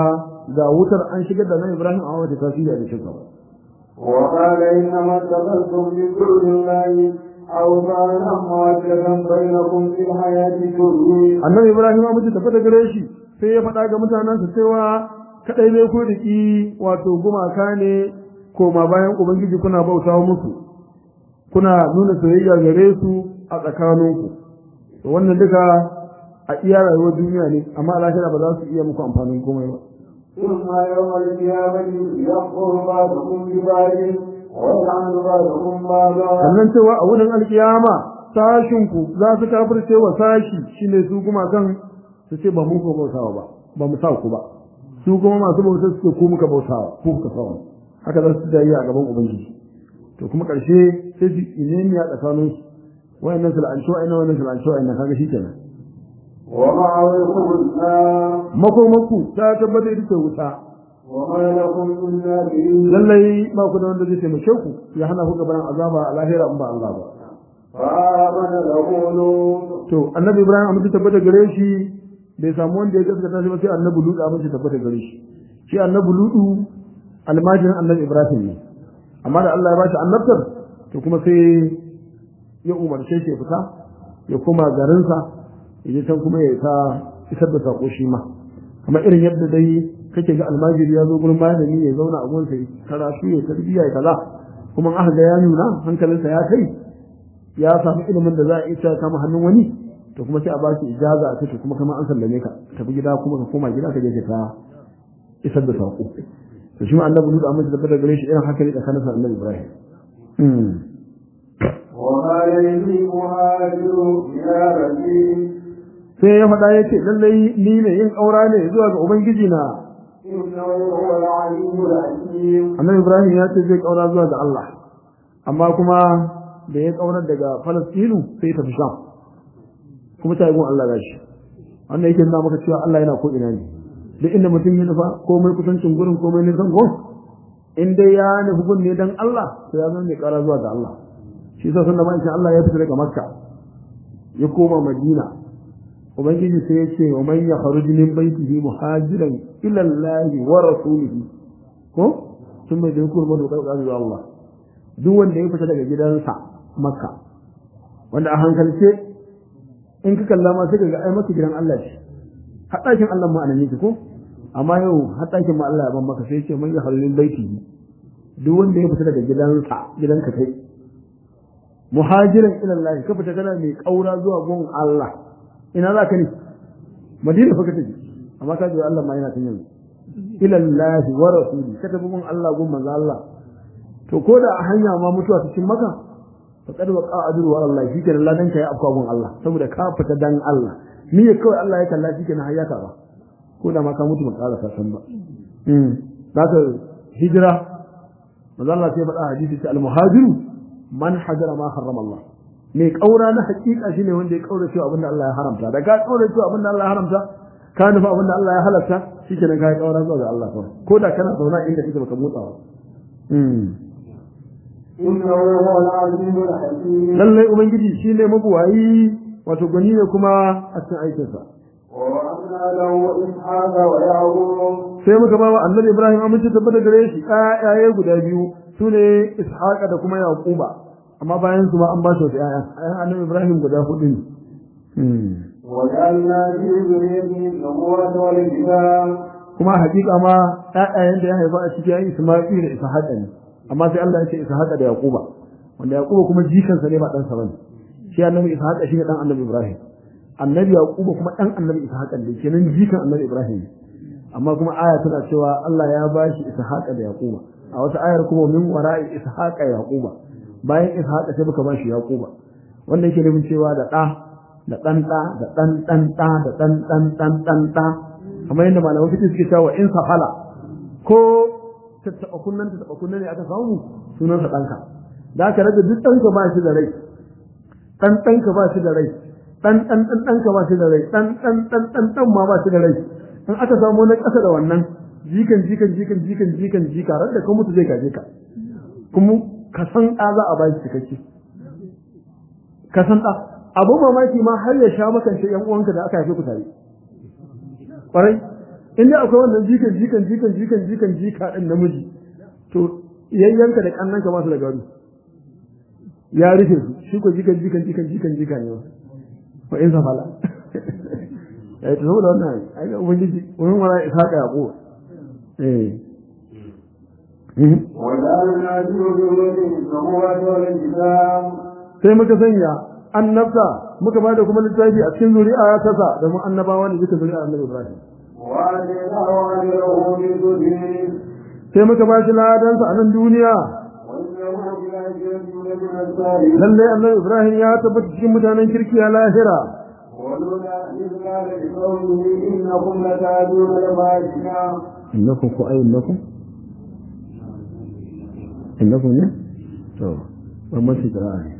ga wutar an shigar da nan Ibrahim a wata tasiri a cikin ba وقال إنما اتخذتم من دون الله أوثانا مودة بينكم في الحياة الدنيا annabi Ibrahim ya mutu tafi da gare shi sai ya faɗa ga mutanensa cewa kadai ne ku riki wato gumaka ne koma bayan ubangiji kuna bauta musu kuna nuna soyayya gare su a tsakaninku to wannan duka a iya rayuwar duniya ne amma a lahira ba za su iya muku amfanin komai ba ثم يوم القيامة يكفر بعضكم ببعض ويلعن بعضكم بعضا sannan cewa a wurin alkiyama sashinku za su kafirce wa sashi shine su gumakan su ce ba mu ko bautawa ba ba mu sa ku ba su kuma masu bautar su ce ku muka bautawa ku kuka sa haka za su jayi a gaban ubangiji to kuma karshe sai su inemiya tsakanin su wayannan su la'anci wayannan wayannan su la'anci wayannan kaga shi kenan ومعركم النار makomaku ta tabbata ita ce wuta وما لكم من نبي lallai ba ku da wanda zai taimake ku ya hana ku gaban azaba a lahira in ba Allah ba فآمن له لوط to annabi ibrahim amince tabbata gare shi bai samu wanda ya gaskata shi ba sai annabi lutu amince tabbata gare shi shi annabi lutu almajirin annabi ibrahim ne amma da Allah ya bashi annabtar to kuma sai ya umarce shi ya fita ya koma garinsa ya je can kuma ya ta isar da sako shi ma kamar irin yadda dai kake ga almajiri ya zo gurin malami ya zauna a gurin karatu ya tarbiyya ya kaza kuma aka ga ya nuna hankalinsa ya kai ya samu ilimin da za a iya kama hannun wani to kuma sai a ba shi ijaza a take kuma kama an sallame ka tafi gida kuma ka koma gida ka je ka ta isar da sako to shi ma annabi Lut amma da daga gare shi irin haka ne tsakanin sa annabi Ibrahim وما يلي مهاجر إلى ربي sai ya faɗa ya ce lallai ni ne yin ƙaura ne zuwa ga ubangiji na إنه هو العليم الحكيم annabi Ibrahim ya ce zai ƙaura zuwa ga Allah amma kuma da ya ƙaurar daga Falastinu sai ya tafi Sham kuma ta yi gun Allah gashi wannan yake nuna maka cewa Allah yana ko ina ne duk inda mutum ya nufa komai kusancin gurin komai nisan gun in dai ya nufi gun ne dan Allah to ya zama mai ƙara zuwa ga Allah shi yasa sanda ma'aikin Allah ya fita daga Makka ya koma Madina ubangiji sai ya ce wa man yakhruj min baytihi muhajiran ila Allah wa rasulihi ko sun bai da hukumar da ƙarƙar zuwa Allah duk wanda ya fita daga gidansa Makka wanda a hankalce in ka kalla ma sai ka ga ai maka gidan Allah ce har ɗakin Allah ma anan yake ko amma yau har ɗakin ma Allah ya ban maka sai ya ce man yakhruj min baytihi duk wanda ya fita daga gidansa gidanka kai muhajiran ila Allah ka fita kana mai kaura zuwa gun Allah ina za ka ne madina fa ka tafi amma ka ji Allah ma yana tun yanzu ila Allah wa rasuli ka tafi gun Allah gun manzo Allah to ko da a hanya ma mutuwa cikin maka fa kad wa qa'adu wa Allah shi kenan ladan ka ya afka gun Allah saboda ka fita dan Allah ni ya kawai Allah ya kalla shi kenan hayyata ba ko da ma ka mutu ba ƙara ka san ba mm zaka hijira manzo Allah sai faɗa hadisi ta al-muhajiru man hajara ma harrama Allah mai kaura na hakika shine wanda ya kaura cewa abinda Allah ya haramta da ka kaura cewa abinda Allah ya haramta ka nufa abinda Allah ya halatta shikenan ka yi kaura zuwa ga Allah kawai ko da kana zauna inda kake baka motsa ba إنه هو العزيز الحكيم lallai ubangiji shine mabuwayi wato gani ne kuma a cikin aikinsa ووهبنا له إسحاق ويعقوب sai muka ba wa annabi Ibrahim amince tabbata gare shi ƴaƴaye guda biyu sune Ishaqa da kuma Yaquba amma bayan su ma an ba shi wata ƴaƴa ƴaƴan annabi Ibrahim guda hudu ne وجعلنا في ذريته النبوة والكتاب kuma hakika ma ƴaƴayen da ya haifa a cikin ƴaƴan Isma'il da Ishaqa ne amma sai Allah ya ce Ishaqa da Yaquba wanda Yaquba kuma jikansa ne ba ɗansa bane shi annabi Ishaqa shi ne dan annabi Ibrahim annabi Yaquba kuma dan annabi Ishaqa ne kenan jikan annabi Ibrahim ne amma kuma aya tana cewa Allah ya bashi Ishaqa da Yaquba a wata ayar kuma min wara'i Ishaqa Yaquba bayan Ishaqa sai muka bashi Yaquba wanda yake nufin cewa da ɗa da ɗan ɗa da ɗan ɗan ɗa da ɗan ɗan ɗan ɗan ɗa kamar yadda malaman fiqh suke cewa in safala ko tattaɓa kunnan tattaɓa kunnan ne aka samu sunansa ɗanka da aka rage duk ɗanka ba shi da rai ɗan ɗanka ba shi da rai ɗan ɗan ɗan ɗanka ba shi da rai ɗan ɗan ɗan ɗan ɗan ma ba shi da rai in aka samu na ƙasa da wannan jikan jikan jikan jikan jikan jika ran da ka mutu zai gaje ka kuma ka san ɗa za a ba shi cikakke ka san ɗa abu mamaki ma har ya sha makance yan uwanka da aka haife ku tare kwarai in dai akwai wannan jikan jikan jikan jikan jikan jika din namiji to yayyanka da kannanka ba su da gado ya rufe su shi ko jikan jikan jikan jikan jika ne ba fa in safala eh to saboda wannan ai ga ubangiji wani mara ishaqa yaqo eh وجعلنا في ذريته النبوة والكتاب sai muka sanya annabta muka bada kuma littafi a cikin zuri'a ta sa da mu annabawa ne duka zuri'a annabi Ibrahim وآتيناه أجره في الدنيا sai muka ba shi ladansa a nan duniya وإنه في الآخرة لمن الصالحين lalle annabi Ibrahim ya tabbata cikin mutanen kirki a lahira ولولا إذ قال لقومه إنكم لتأتون الفاحشة innakum ku ay innakum innakum ne to ban masu kira'a ne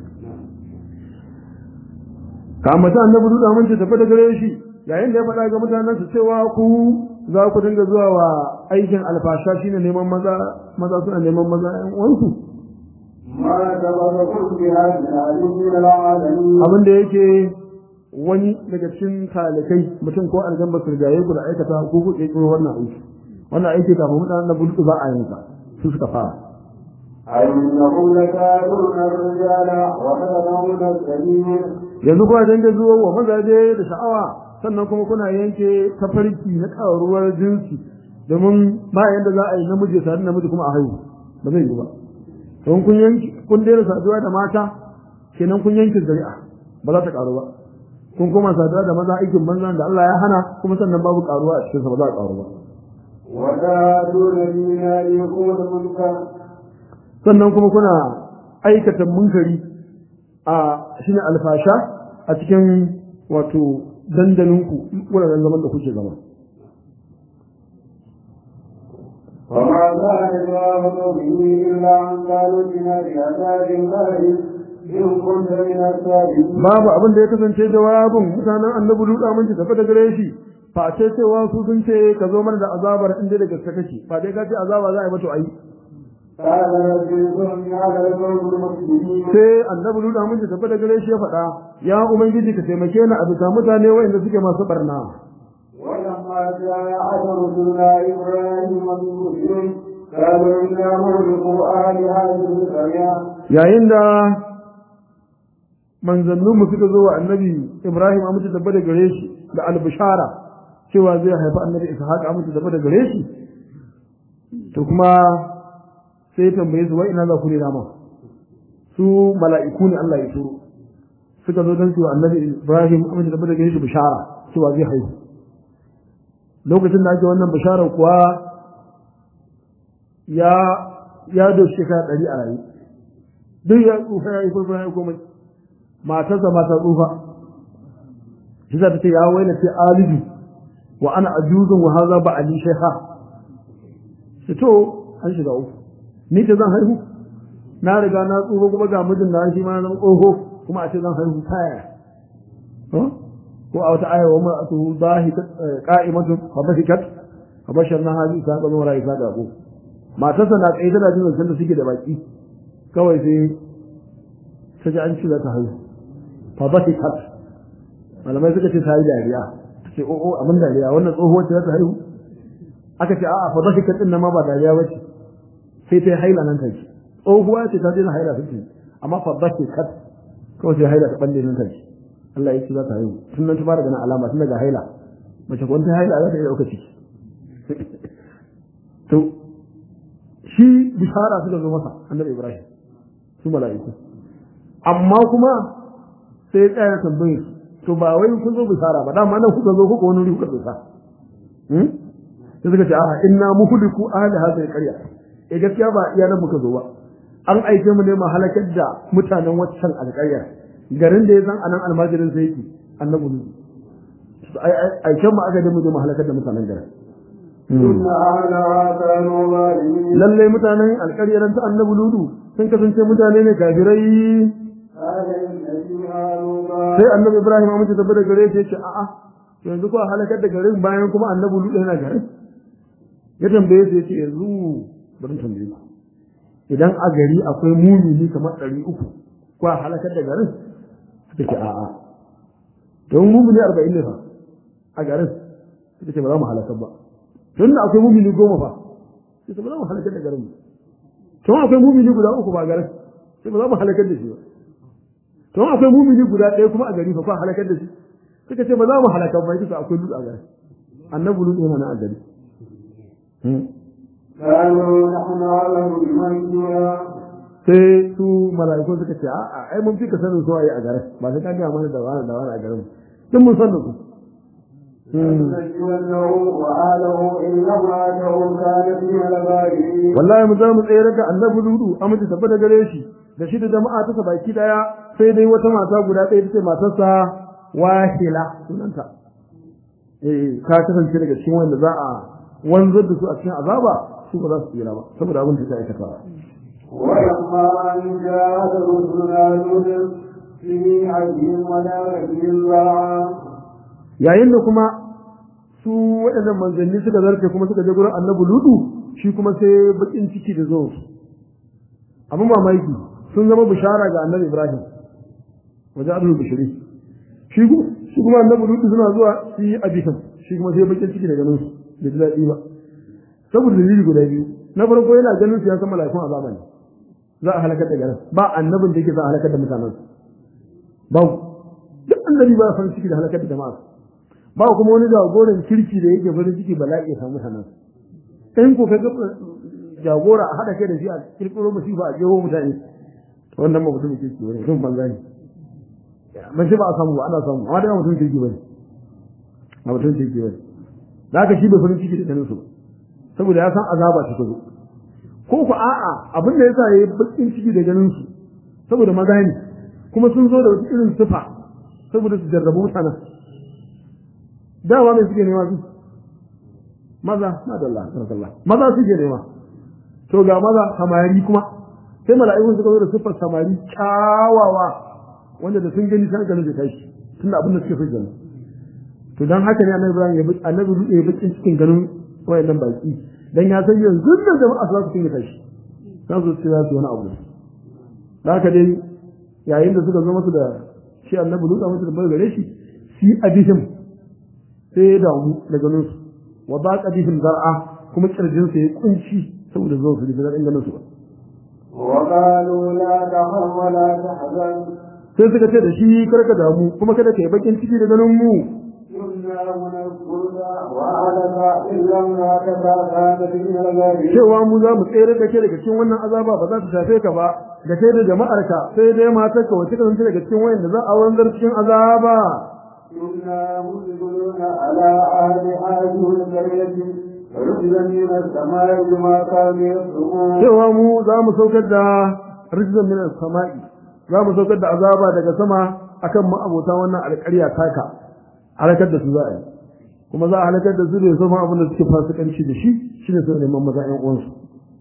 ka mata annabi duda mun ce tafi da gare shi yayin da ya faɗa ga mutanen su cewa ku za ku dinga zuwa wa aikin alfasha shine neman maza maza suna neman maza ƴan uwansu ما سبقكم بها من أحد من العالمين abin da yake wani daga cikin talikai mutum ko aljan ba su rigaye ku da aikata ko ku ƙirƙiro wannan aiki wannan aiki kafin mutanen da budu ba a yin sa su suka fara أئنكم لتأتون الرجال وتذرون السبيل yanzu kuma dinga zuwa wa mazaje da sha'awa sannan kuma kuna yanke tafarki na ƙaruwar jinsi domin ba yanda za a yi namiji tare namiji kuma a haihu ba zai yi ba don kun yanki kun daina saduwa da mata kenan kun yanke zari'a ba za ta ƙaru ba kun koma saduwa da maza aikin banza da Allah ya hana kuma sannan babu ƙaruwa a cikinsa ba za a ƙaru ba وتأتون في ناركم المنكر sannan kuma kuna aikata munkari a shine alfasha a cikin wato dandalinku wuraren zaman da kuke zama وما كان جواب قومه إلا أن قالوا بنا بعذاب الله إن كنت من الصادقين babu abin da ya kasance jawabin mutanen annabi duka mun ci tafi da gare shi fa ce cewa su sun ce ka zo mana da azabar inda da gaske kake ba dai ka ce azaba za a yi mata ai قال رب انصرني على القوم المفسدين sai annabi duka mun ci tafi da gare shi ya faɗa ya ubangiji ka taimake ni a bisa mutane waɗanda suke masu barna ولما جاء رسلنا إبراهيم بالمسلمين قالوا إنا مهلكوا أهل هذه القرية yayin da manzanninmu suka zo wa annabi Ibrahim a mutu dabba da gare shi da albishara cewa zai haifi annabi Ishaq a mutu dabba da gare shi to kuma sai ya tambaye su wai ina za ku ne dama su mala'iku ne Allah ya turo suka zo don su wa annabi Ibrahim a mutu dabba da gare shi bishara cewa zai haihu lokacin da ake wannan bishara kuwa ya ya doshi shekara ɗari a rayu duk ya tsufa ya yi kurkura ya komai matarsa mata tsufa shi za ta ce ya waina ce alidu wa ana ajuzun wa haza ba ali shaiha shi to an shiga uku ni ce zan haihu na riga na tsufa kuma ga mijin da shi ma zan tsoho kuma a ce zan haihu ta yaya ko a wata aya wa ma'atu dahikat qa'imatun fa bahikat fa basharna hadi sa ga mura isa ga ko matarsa na tsaye tana jin zancen da suke da baki kawai sai ta ji an ci za ta haihu fa bahikat malamai suka ce ta yi dariya ta ce o'o abin dariya wannan tsohuwar ce za ta haihu aka ce a'a fa bahikat din nan ma ba dariya ba ce sai ta yi haila nan take tsohuwa ce ta daina haila take amma fa bahikat kawai sai haila ta balle nan take Allah ya ce za ta haihu tun nan ta fara ganin alama tun daga haila mace ko ta haila za ta iya ɗauka ciki to shi bishara suka zo masa annabi Ibrahim su mala'iku amma kuma sai ya tsaya tambaye su to ba wai kun zo bishara ba dama nan kuka zo kuka wani wuri kuka tsosa hmm sai suka ce a inna muhliku ahli hadhihi alqarya eh gaskiya ba iya nan muka zo ba an aike mu ne mu halakar da mutanen waccan alƙaryar garin da ya san anan almajirin sai yake annabi ne aiken mu aka da mu je mu halakar da mutanen garin إن أهلها كانوا ظالمين lalle mutanen alƙaryar ta annabi ludu sun kasance mutane ne kafirai قال إن فيها لوطا sai annabi ibrahim amince tafi da gare shi ya ce a'a yanzu ko halakar da garin bayan kuma annabi ludu yana garin ya tambaye su ya ce yanzu bari in tambaye ku idan a gari akwai mumini kamar ɗari uku ko a halakar da garin suka ce a'a don mumini arba'in ne fa a garin suka ce ba za mu halakar ba tun da akwai mumini goma fa sai ba za mu halakar da garin mu to akwai mumini guda uku ba garin sai ba za mu halakar da shi ba to akwai mumini guda ɗaya kuma a gari fa fa halakar da shi suka ce ba za mu halakar ba duka akwai lut a gari annabi lut yana nan a gari قالوا نحن أعلم بمن فيها sai su mala'iku suka ce a'a ai mun fi ka sanin su waye a garin ba sai ka ga mana da wani da wani a garin duk mun san da su لنجينه وآله إلا امرأته كانت من الغابرين wallahi mu za mu tsere da annabi ludu amince tabbata gare shi da shi da jama'a ta baki daya sai dai wata mata guda ɗaya ta ce matarsa wahila sunanta eh ka kasance daga cikin wanda za a wanzar da su a cikin azaba su ba za su tsira ba saboda abin da ta aikata ولما أن جاءت رسلنا لوط في عهدهم ولا رجل yayin da kuma su waɗannan manzanni suka zarce kuma suka je gurin annabi ludu shi kuma sai bakin ciki da zuwa su abin mamaki sun zama bishara ga annabi ibrahim wajen abin bishiri shi ku shi kuma annabi ludu suna zuwa su yi abisan shi kuma sai bakin ciki da ganin su da ji daɗi ba saboda dalili guda biyu na farko yana ganin su ya san mala'ikun azaba ne za a halakar da garin ba annabin da yake za a halakar da mutanen ba duk annabi ba farin ciki da halakar da jama'a ba kuma wani jagoran kirki da yake farin ciki bala'i ya samu sanan in ko kaga jagora a hada kai da shi a kirkiro musiba a jeho mutane to wannan ba mutum kirki bane sun banza ne ban shi ba a samu ba ana samu amma dai ba mutum kirki bane ba mutum kirki bane da haka shi bai farin ciki da ganin su saboda ya san azaba ta zo ko ku a'a abin da yasa yayi bakin ciki da ganin su saboda maza ne kuma sun zo da wata irin sifa saboda su jarrabu mutanen dawa mai suke nema su maza madalla barakallah maza suke nema to ga maza samari kuma sai mala'ikun suka zo da siffar samari kyawawa wanda da sun gani sai ganin da tashi tunda abin da suke so kenan to dan haka ne annabi Ibrahim ya bi annabi ya bakin cikin ganin wayannan baki dan ya san yanzu da jama'a za su kinga tashi za su ce za su wani abu da haka dai yayin da suka zo masa da shi annabi Lut a masa da bai gare shi shi adihim sai ya damu da ganin su wa ba qadihim zar'a kuma kirjin sa ya kunci saboda zuwa su da ganin su ba وقالوا لا تخف ولا تحزن sai suka ce da shi karka damu kuma kada ka yi bakin ciki da ganin mu إنا منزلك وأهلك إلا امرأتك كانت من الغابرين cewa mu za mu tsere da ke daga cikin wannan azaba ba za ta shafe ka ba da kai da jama'arka sai dai matarka wacce ka zance daga cikin wayanda za a wanzar cikin azaba إنا منزلون على أهل هذه القرية رجلا من السماء بما كانوا يصدقون cewa mu za mu saukar da rizqan min as-sama'i za mu saukar da azaba daga sama akan ma'abota wannan alƙarya taka halakar da su za a yi kuma za a halakar da su da sama abin da suke fasikanci da shi shine sai neman maza ƴan uwansu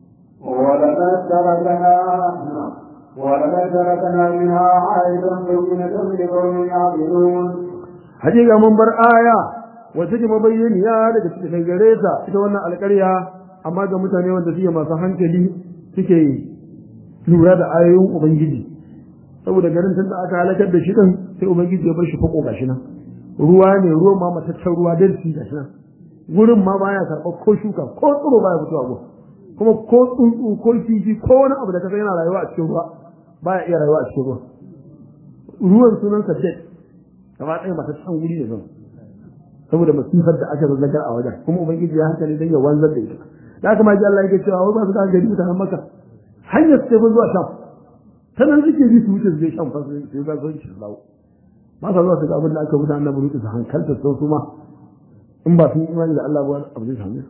ولقد تركنا ولقد تركنا منها عائدا بينة لقوم يعقلون hakika mun bar aya wacce ke mabayyaniya daga cikin gare ta ita wannan alƙarya amma ga mutane wanda suke masu hankali suke lura da ayoyin ubangiji saboda garin tun da aka halakar da shi din sai ubangiji ya bar shi fako gashi nan ruwa ne ruwan ma mataccen ruwa dalci gashi nan gurin ma baya karɓar ko shuka ko tsiro baya fitowa gun kuma ko tsuntsu ko kifi ko wani abu da ka san yana rayuwa a cikin ruwa baya iya rayuwa a cikin ruwa ruwan sunansa dead gaba ɗaya mataccen wuri ne zan saboda masifar da aka zazzagar a wajen kuma ubangiji ya hankali dan ya wanzar da ita da haka ma ji Allah yake cewa wai ba su da gari mutanen maka hanyar su tafi zuwa sham ta nan suke bi su wuce su je sham fa su yi ba su su dawo ba sa zuwa su ga abin da aka wuce annabi rutu su hankalta sau su ma in ba sun yi imani da Allah ba abu zai same su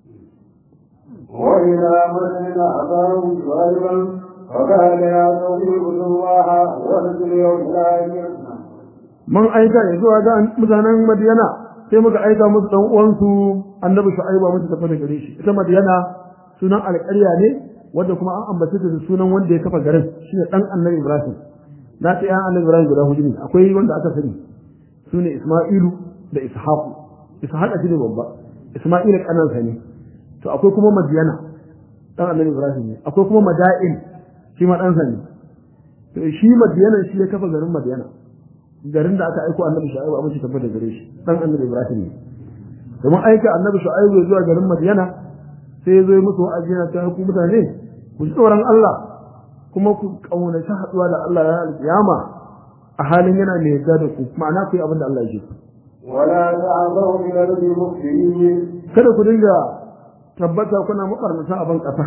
وإلى مدين أخاهم شعيبا فقال يا قوم اعبدوا الله وارجوا اليوم الآخر mun aika ya zuwa ga mutanen Madiyana sai muka aika musu dan uwansu Annabi Shu'aibu musu tafi da gare shi ita Madiyana sunan alƙarya ne wanda kuma an ambace ta da sunan wanda ya kafa garin shine dan Annabi Ibrahim na ta yan Annabi Ibrahim guda hudu ne akwai wanda aka sani sune Isma'ilu da Ishaqu Ishaq shine babba Isma'ilu kanansa ne to akwai kuma Madiyana dan Annabi Ibrahim ne akwai kuma Mada'in shi ma dan ne to shi Madiyana shi ya kafa garin Madiyana garin da aka aiko annabi shaibu abin shi tabbata gare shi dan annabi ibrahim ne domin aika annabi shu'aibu zuwa garin madiyana sai ya zo yi musu wa'azi yana cewa ku mutane ku ji tsoron Allah kuma ku kaunaci haɗuwa da Allah ya alƙiyama a halin yana mai yarda da ku ma'ana ku yi abin da Allah ya ce ولا تعثوا في الأرض مفسدين kada ku dinga tabbata kuna mabarnata a ban ƙasa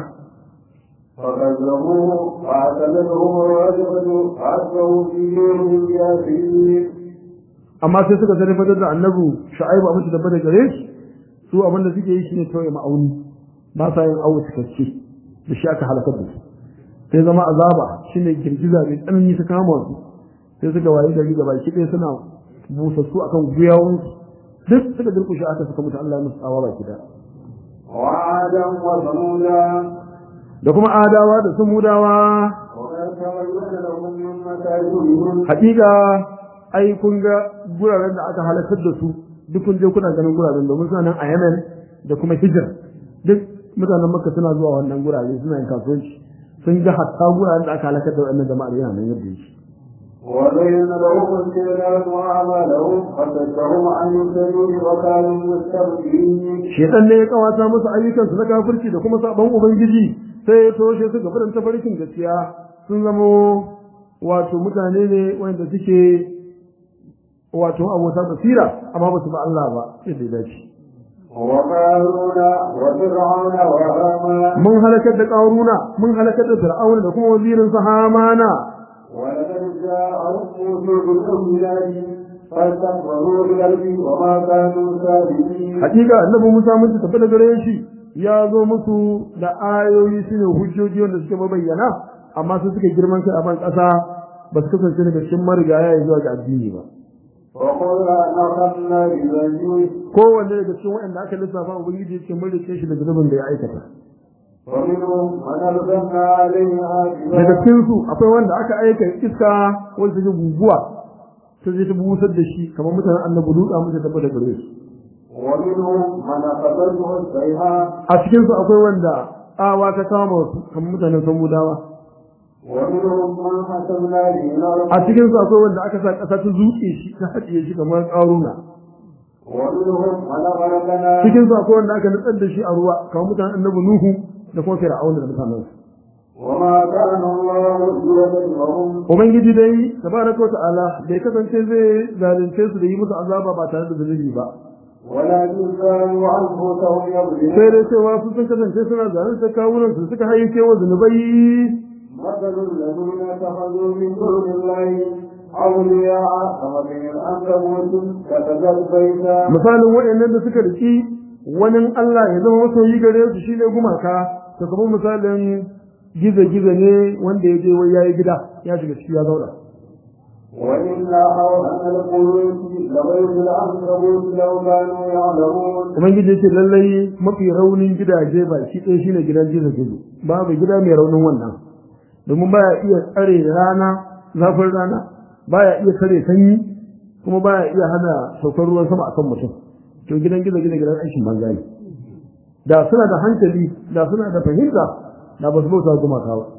فكذبوه فاعتزلهم الرجفة فأصبحوا في دينهم جاثمين amma sai suka zarfatar da annabu shu'aibu abin da tabbata gare shi su abin da suke yi shine kawai ma'auni ba sa yin awo cikakke da shi aka halakar da su sai zama azaba shine girgiza mai tsanani ta kama su sai suka waye gari gaba ki ɗaya suna busassu akan gwiwawun duk suka durkushe aka suka mutu Allah ya musu tsawa baki da وعادا وثمودا da kuma adawa da sumudawa وقد تبين لهم من مساجدهم haƙiƙa ai kun ga guraren da aka halakar da su duk kun je kuna ganin guraren domin suna nan a Yemen da kuma Hijr duk mutanen Makka suna zuwa wannan gurare suna yin kasuwanci sun ga hatta guraren da aka halakar da wannan jama'ar yana nan yadda yake وزين لهم الشيطان أعمالهم فصدهم عن السبيل وكانوا مستبدلين shedan ne ya kawata musu ayyukan su na kafirci da kuma sabon ubangiji sai ya toshe su gaban tafarkin gaskiya sun zamo wato mutane ne wanda suke wato abota basira amma ba su ba Allah ba yadda ya dace وقارون وفرعون وهامان mun halakar da ƙaruna mun halakar da fir'auna da kuma wazirin sa hamana ولقد جاءهم موسى بالبينات فاستكبروا بالأرض وما كانوا سابقين hakika annabi Musa mun tafi da gare shi ya zo musu da ayoyi shine hujjoji wanda suke mabayyana amma su suka girman kai a ban ƙasa ba su kasance daga cikin marigaya ya zuwa ga addini ba وقلنا نخلنا بذنبه kowanne daga cikin waɗanda aka lissafa ubangiji yake mun rike shi da zunubin da ya aikata ومنهم من أرسلنا عليه daga حافظا cikin su akwai wanda aka aika iska wanda take guguwa ta je ta busar da shi kamar mutanen annabi Lutu muka tafi da gare su ومنهم من أخذته الصيحة a cikin su akwai wanda tsawa ta kama su kamar mutanen samudawa ومنهم من حسبنا به الأرض a cikin su akwai wanda aka sa ƙasa ta zuƙe shi ta haɗiye shi kamar ƙaruna ومنهم من أغرقنا cikin su akwai wanda aka nutsar da shi a ruwa kamar mutanen annabi Nuhu da kuma Fir'auna da mutanen su وما كان الله ليذرهم ubangiji dai tabaraka wa ta'ala bai kasance zai zalunce su da yi musu azaba ba tare da zunubi ba ولكن كانوا أنفسهم sai يظلمون dai cewa su sun kasance suna zalunta kawunan su suka hayyace wa zunubai مثل الذين اتخذوا من دون الله أولياء كمثل العنكبوت كتبت بيتا misalin waɗannan da suka riki wani Allah ya zama masoyi gare su shine gumaka to kamar misalin gizo-gizo ne wanda ya je wai yayi gida ya shiga ciki ya zauna وإن أوهن القلوب لغير العنكبوت لو كانوا يعلمون ubangiji ya ce lallai mafi raunin gidaje ba shi ɗaya shine gidan gizo-gizo babu gida mai raunin wannan domin baya iya tsare rana zafin rana baya iya tsare sanyi kuma baya iya hana saukar ruwan sama akan mutum to gidan gizo-gizo gidan aikin banza ne da suna da hankali da suna da fahimta da ba su bauta gumaka ba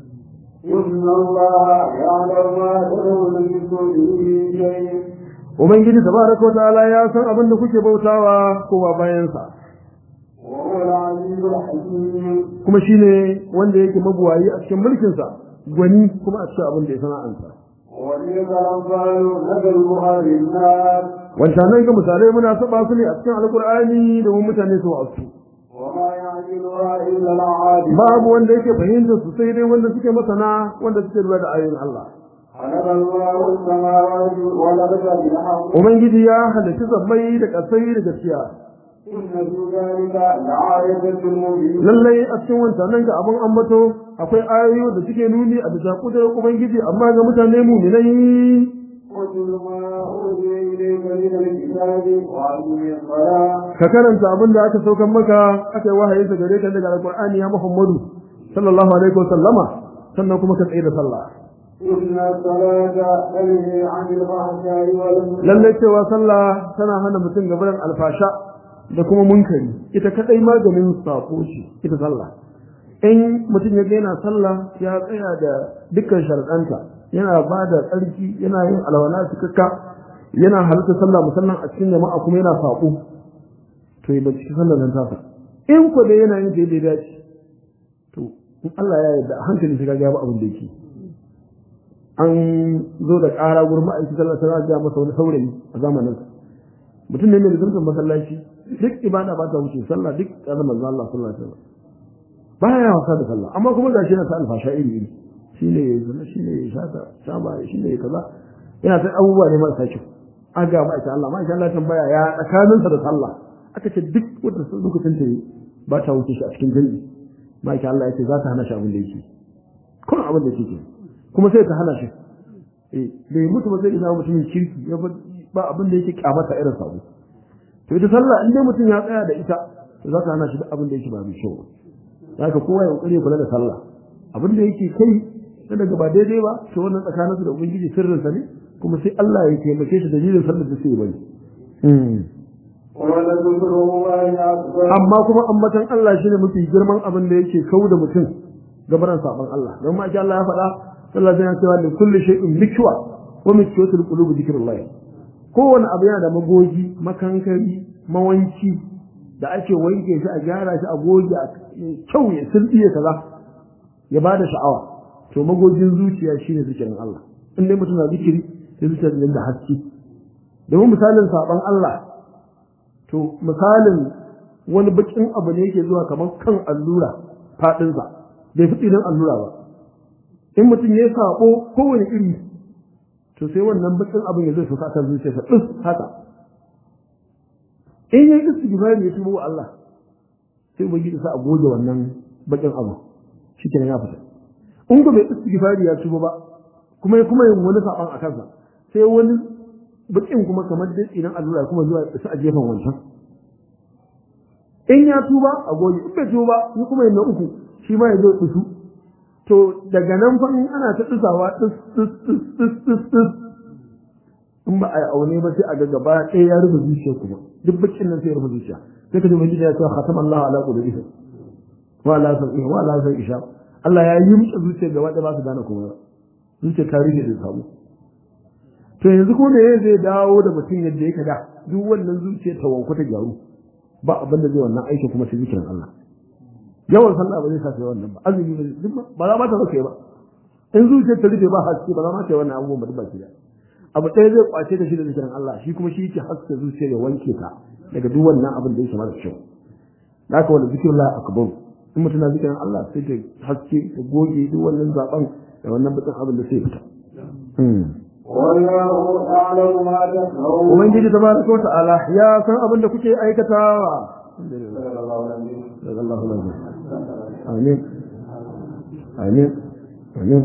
إن الله يعلم ما تدعون من دونه شيء ubangiji tabaraka wa ta'ala ya san abin da kuke bautawa kowa bayan sa وهو العزيز الحكيم kuma shine wanda yake mabuwayi a cikin mulkin sa gwani kuma a cikin abin da ya sana'anta وتلك الأمثال نضربها للناس wancanan ga misalai muna saba su ne a cikin alkur'ani domin mutane su wasu وما يعقلها إلا العالم babu wanda yake fahimtar su sai dai wanda suke masana wanda suke lura da ayoyin Allah خلق الله السماوات والأرض بالحق ubangiji ya halarci zammai da kasai da gaskiya إن في ذلك لآية للمؤمنين lallai a cikin wancanan ga abin ambato akwai ayoyi da suke nuni a bisa kudurar ubangiji amma ga mutane muminai واتل ما أوحي إليك من الكتاب وأقم الصلاة ka karanta abin da aka saukan maka aka yi wahayi sa gare ka daga alqur'ani ya muhammadu sallallahu alaihi wa sallama sannan kuma ka tsaye da sallah إن الصلاة تنهي عن الفحشاء والمنكر lallai cewa sallah tana hana mutum gaban alfasha da kuma munkari ita kadai maganin sako ce ita sallah in mutum ya ga yana sallah ya tsaya da dukkan sharadanta yana ba da tsarki yana yin alwala cikakka yana halitta sallah musamman a cikin jama'a kuma yana sako to ya binciki sallar nan tasa in ko da yana yin da ya dace to in Allah ya yarda a hankali sai ka ga abin da yake an zo da ƙara gurin ma'aikata sallar sai ga masa wani saurayi a zamanin sa mutum ne mai zurfin masallaci duk ibada ba ta wuce sallah duk ƙazan manzo Allah sallallahu alaihi wasallam baya wasa da sallah amma kuma gashi yana ta alfasha iri iri shine ya zuna shine ya shata shaba shine ya kaza yana ta abubuwa ne marasa kyau an ga ma'aikata Allah ma'aikata Allah tambaya ya tsakaninsa da sallah aka ce duk wanda lokacin ta ba ta wuce shi a cikin jami'i ma'aikata Allah ya ce za ta hana shi abin da yake kuma abin da yake kuma sai ta hana shi eh bai mutu ba zai zama mutumin kirki ya ba abin da yake kyamata irin sabo to ita sallah in dai mutum ya tsaya da ita to za ta hana shi duk abin da yake ba mai kyau ba haka kowa ya kokari kula da sallah abin da yake kai na daga ba daidai ba to wannan tsakanin su da ubangiji sirrinsa ne kuma sai Allah ya taimake shi dalilin sallar da sai bari amma kuma ambatan Allah shine mafi girman abin da yake kau da mutum gabaran saban Allah don ma Allah ya faɗa sallallahu alaihi wasallam da kulli shay'in mikwa wa mikwatul qulubi dhikrullah kowane abu yana da magogi makankari mawanci da ake wanke shi a gyara shi a goge a kyau ya sulbiye kaza ya bada sha'awa to magogin zuciya shine zikirin Allah in dai mutum na zikiri sai zuciyar da haske domin misalin saban Allah to misalin wani bakin abu ne yake zuwa kamar kan allura fadinsa bai fi idan allura ba in mutum ya sabo kowane iri to sai wannan bakin abin ya zai so kan zuciyarsa ɗin haka in yi istighfari ya tubo Allah sai ubangiji sa a goge wannan bakin abu shikenan ya fita in ko bai istighfari ya tubo ba kuma ya kuma yin wani saban a kansa sai wani bakin kuma kamar dai idan allura kuma zuwa su a gefen wancan in ya tuba a goge in bai tuba ni kuma yin na uku shi ma ya zo tsusu to daga nan fa in ana ta tsusawa tsus tsus tsus tsus tsus in ba a yi aune ba sai a ga gaba ɗaya ya rufe zuciya kuma duk bakin nan sai ya rufe zuciya sai ka ji mai ya ce khatam Allah ala qulubihim wa la sam'i wa la sam'i isha Allah ya yi musu zuciya gaba ɗaya ba su gane kuma zuciya ta rufe da samu to yanzu ko me zai dawo da mutum yadda yake da duk wannan zuciya ta wanku ta gyaru ba abin da zai wannan aikin kuma sai zikirin Allah yawan sallah ba zai sa sai wannan ba azumi ba duk ba za ma ta sauke ba in zuciyar ta rufe ba haske ba za ma ta yi wannan abubuwan ba duk baki da abu ɗaya zai kwace ta shi da zikirin Allah shi kuma shi yake haske zuciyar ya wanke ta daga duk wannan abin da yake mara kyau haka wanda zikirin Allah akbar in mutum na zikirin Allah sai ta haske ta goge duk wannan zaben da wannan bakin abin da sai fita والله أعلم ما تفعلون Ubangiji tabaraka wa ta'ala ya san abin da kuke aikatawa daga Allah lafiya amin amin amin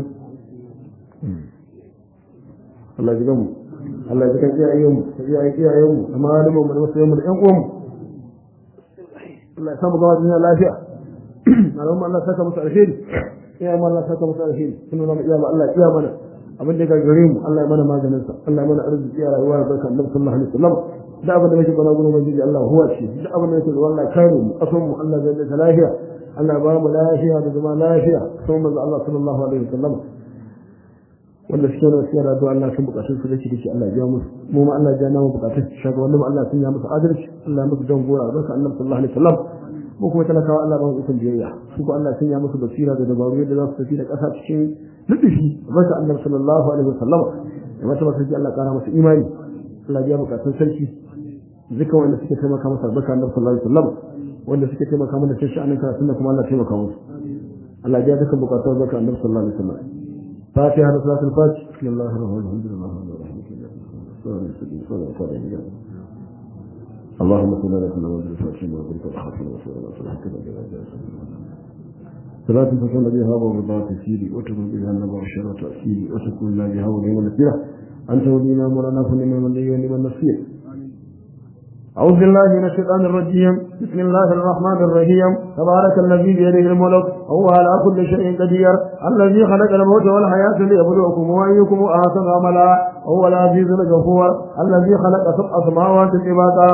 Allah ji gamu Allah ji kan iyayen mu da iyayen iyayen mu da malaman mu da masoyan mu da ƴan uwan mu Allah ya samu gaba duniya lafiya malaman Allah saka musu alheri iyayen Allah saka musu alheri sun nuna iya ma Allah iya mana abin da ga gare mu Allah ya mana maganin sa Allah ya mana arziki ya rayuwa da barka Annabi sallallahu alaihi wasallam da abin da muke bana gurin ubangiji Allah huwa shi da abin da yake da wallahi kare mu kasan mu Allah zai da lafiya Allah ba mu lafiya da zama lafiya sun manzo Allah sallallahu alaihi wasallam wanda suke da siyar da Allah sun bukatun su da shi dace Allah ya biya musu mu ma Allah ya namu bukatun shaga wannan Allah sun ya musu adalci Allah ya musu dan gora barka Annabi sallallahu alaihi wasallam mu kuma talakawa Allah ba mu ikon biyayya su ko Allah sun ya musu basira da dabaru yadda za su tafi da ƙasa cikin nufi barka Annabi sallallahu alaihi wasallam da mata masu Allah kara masa imani Allah ya bukatun sarki duka wanda suke taimaka masa barka Annabi sallallahu alaihi wasallam wanda suke taimaka mana cikin sha'anin karatun da kuma Allah taimaka musu Allah ya duka bukatun barka Annabi sallallahu alaihi wasallam فاتحة صلاة الفاتح بسم الله الرحمن الرحيم الحمد لله اللهم صل على سيدنا محمد الفاتح وبارك الخاتم وصلى الله عليه وسلم صلاة تكون بها وبضاعة تسيري وتكون بها النبع الشر وتأثيري وتكون لنا بها ونعم النصيرة أنت ولينا مولانا فنعم من لي ونعم النصير أعوذ بالله من الشيطان الرجيم بسم الله الرحمن الرحيم تبارك الذي بيده الملك هو على كل شيء قدير الذي خلق الموت والحياة ليبلوكم وأيكم أحسن عملا هو العزيز الغفور الذي خلق سبع سماوات طباقا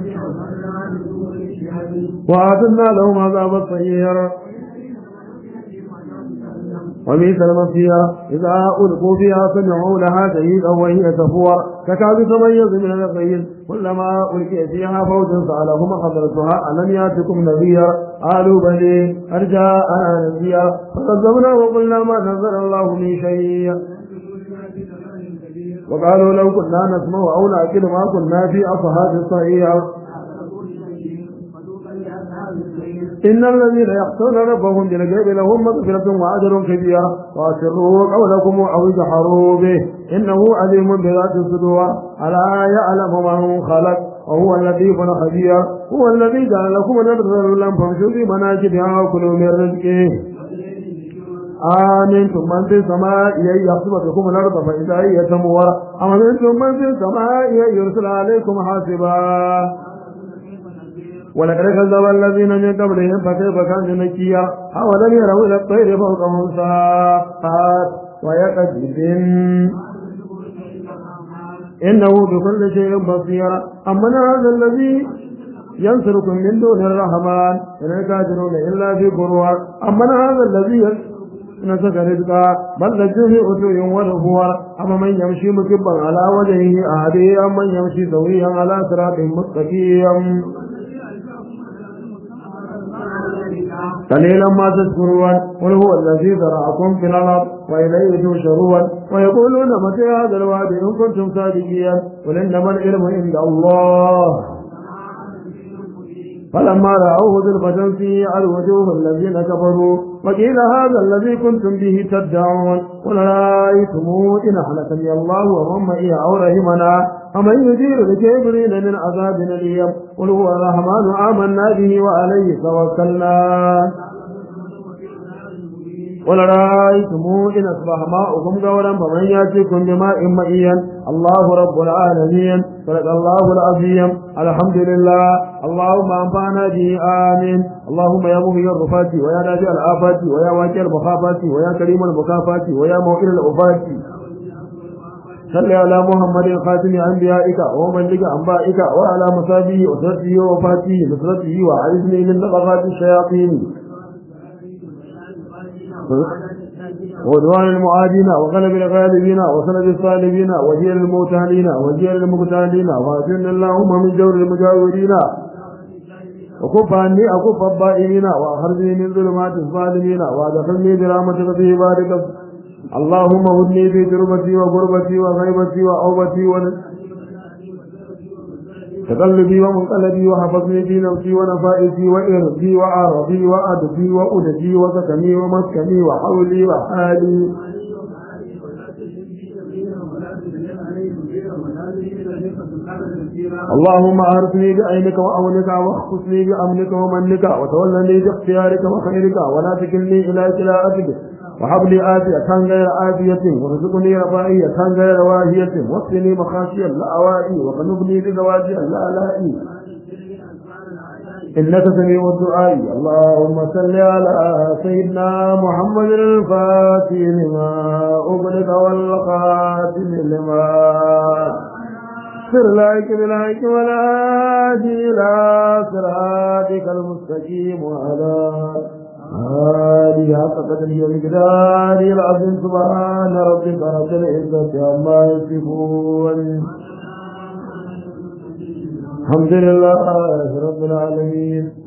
وأعتدنا لهم عذاب السير وبئس المصير إذا ألقوا فيها سمعوا لها شهيدا وهي تفور تكاد تميز من الغيظ كلما ألقي فيها فوج سألهم خبرتها ألم يأتكم نذير قالوا بلي أرجاءنا نذير فكذبنا وقلنا ما نزل الله من شيء وقالوا لو كنا نسمع أو نأكل ما كنا في أصحاب الصحيح إن الذين يخشون ربهم بالغيب لهم مغفرة وأجر كبير وأسروا قولكم أو اجهروا به إنه عليم بذات الصدور ألا يعلم من خلق وهو اللطيف الخبير هو الذي جعل لكم الأرض ذللا فامشوا في مناكبها وكلوا من رزقه آمنتم من في السماء أن يخسف بكم الأرض فإذا هي تمور أمنتم من في السماء أن يرسل عليكم حاسبا ولقد كذب الذين من قبلهم فكيف كان نكيا أولم يروا إلى الطير فوقهم صافات ويقذف إنه بكل شيء بصير أمن هذا الذي ينصركم من دون الرحمن إن الكافرون إلا في غرور أمن هذا الذي نسك رزقا بل لجوا في عتو ونفور أما من يمشي مكبا على وجهه أهدي أم من يمشي سويا على صراط مستقيم قليلا ما تذكرون قل هو الذي ذرأكم في الأرض وإليه تحشرون ويقولون متى هذا الوعد إن كنتم صادقين قل إنما العلم عند الله فلما رأوه زلفة سيئت وجوه الذين كفروا وقيل هذا الذي كنتم به تدعون قل رأيتم إن أهلكني الله ومن معي أو رحمنا فمن يجير الكافرين من عذاب أليم قل هو الرحمن آمنا به وعليه توكلنا قل رأيتم إن أصبح ماؤكم غورا فمن يأتيكم بماء مئيا الله رب العالمين صدق الله العظيم الحمد لله اللهم أنفعنا به آمين اللهم يا مهي الرفات ويا نافع الآفات ويا واجع المخافات ويا كريم المكافات ويا موئل الأفات صل على محمد خاتم أنبيائك ومبلغ أنبائك وعلى مصابه وسرته وفاته نصرته وعزني من نفقات الشياطين وعدوان المعادين وغلب الغالبين وسند الصالبين وجيل الموتهلين وجيل المقتالين وأجرنا اللهم من جور المجاورين وكف عني أكف الضائمين وأخرجني من ظلمات الظالمين وأدخلني برحمتك في عبادك اللهم هدني في تربتي وغربتي وغيبتي وأوبتي ون... تقلبي ومنقلبي وحفظني في نفسي ونفائسي وإرضي وعرضي وأدبي وأدبي وسكني ومسكني وحولي وحالي اللهم أرثني بعينك وأونك واخصني بأمنك ومنك وتولني باختيارك وخيرك ولا تكلني إلى كلاءتك وهب لي آتية غير آتية وارزقني رفاهية غير واهية واكفني مخاشيا لا أوائي وقنبني بزواجي لا لائي إنك سميع الدعاء اللهم صل على سيدنا محمد الفاتح لما أغلق والخاتم لما سر لك بالحق والهادي إلى صراطك المستقيم وعلى هذه حق قدره ومقداره العظيم سبحان ربك رب العزة عما يصفون الحمد لله رب العالمين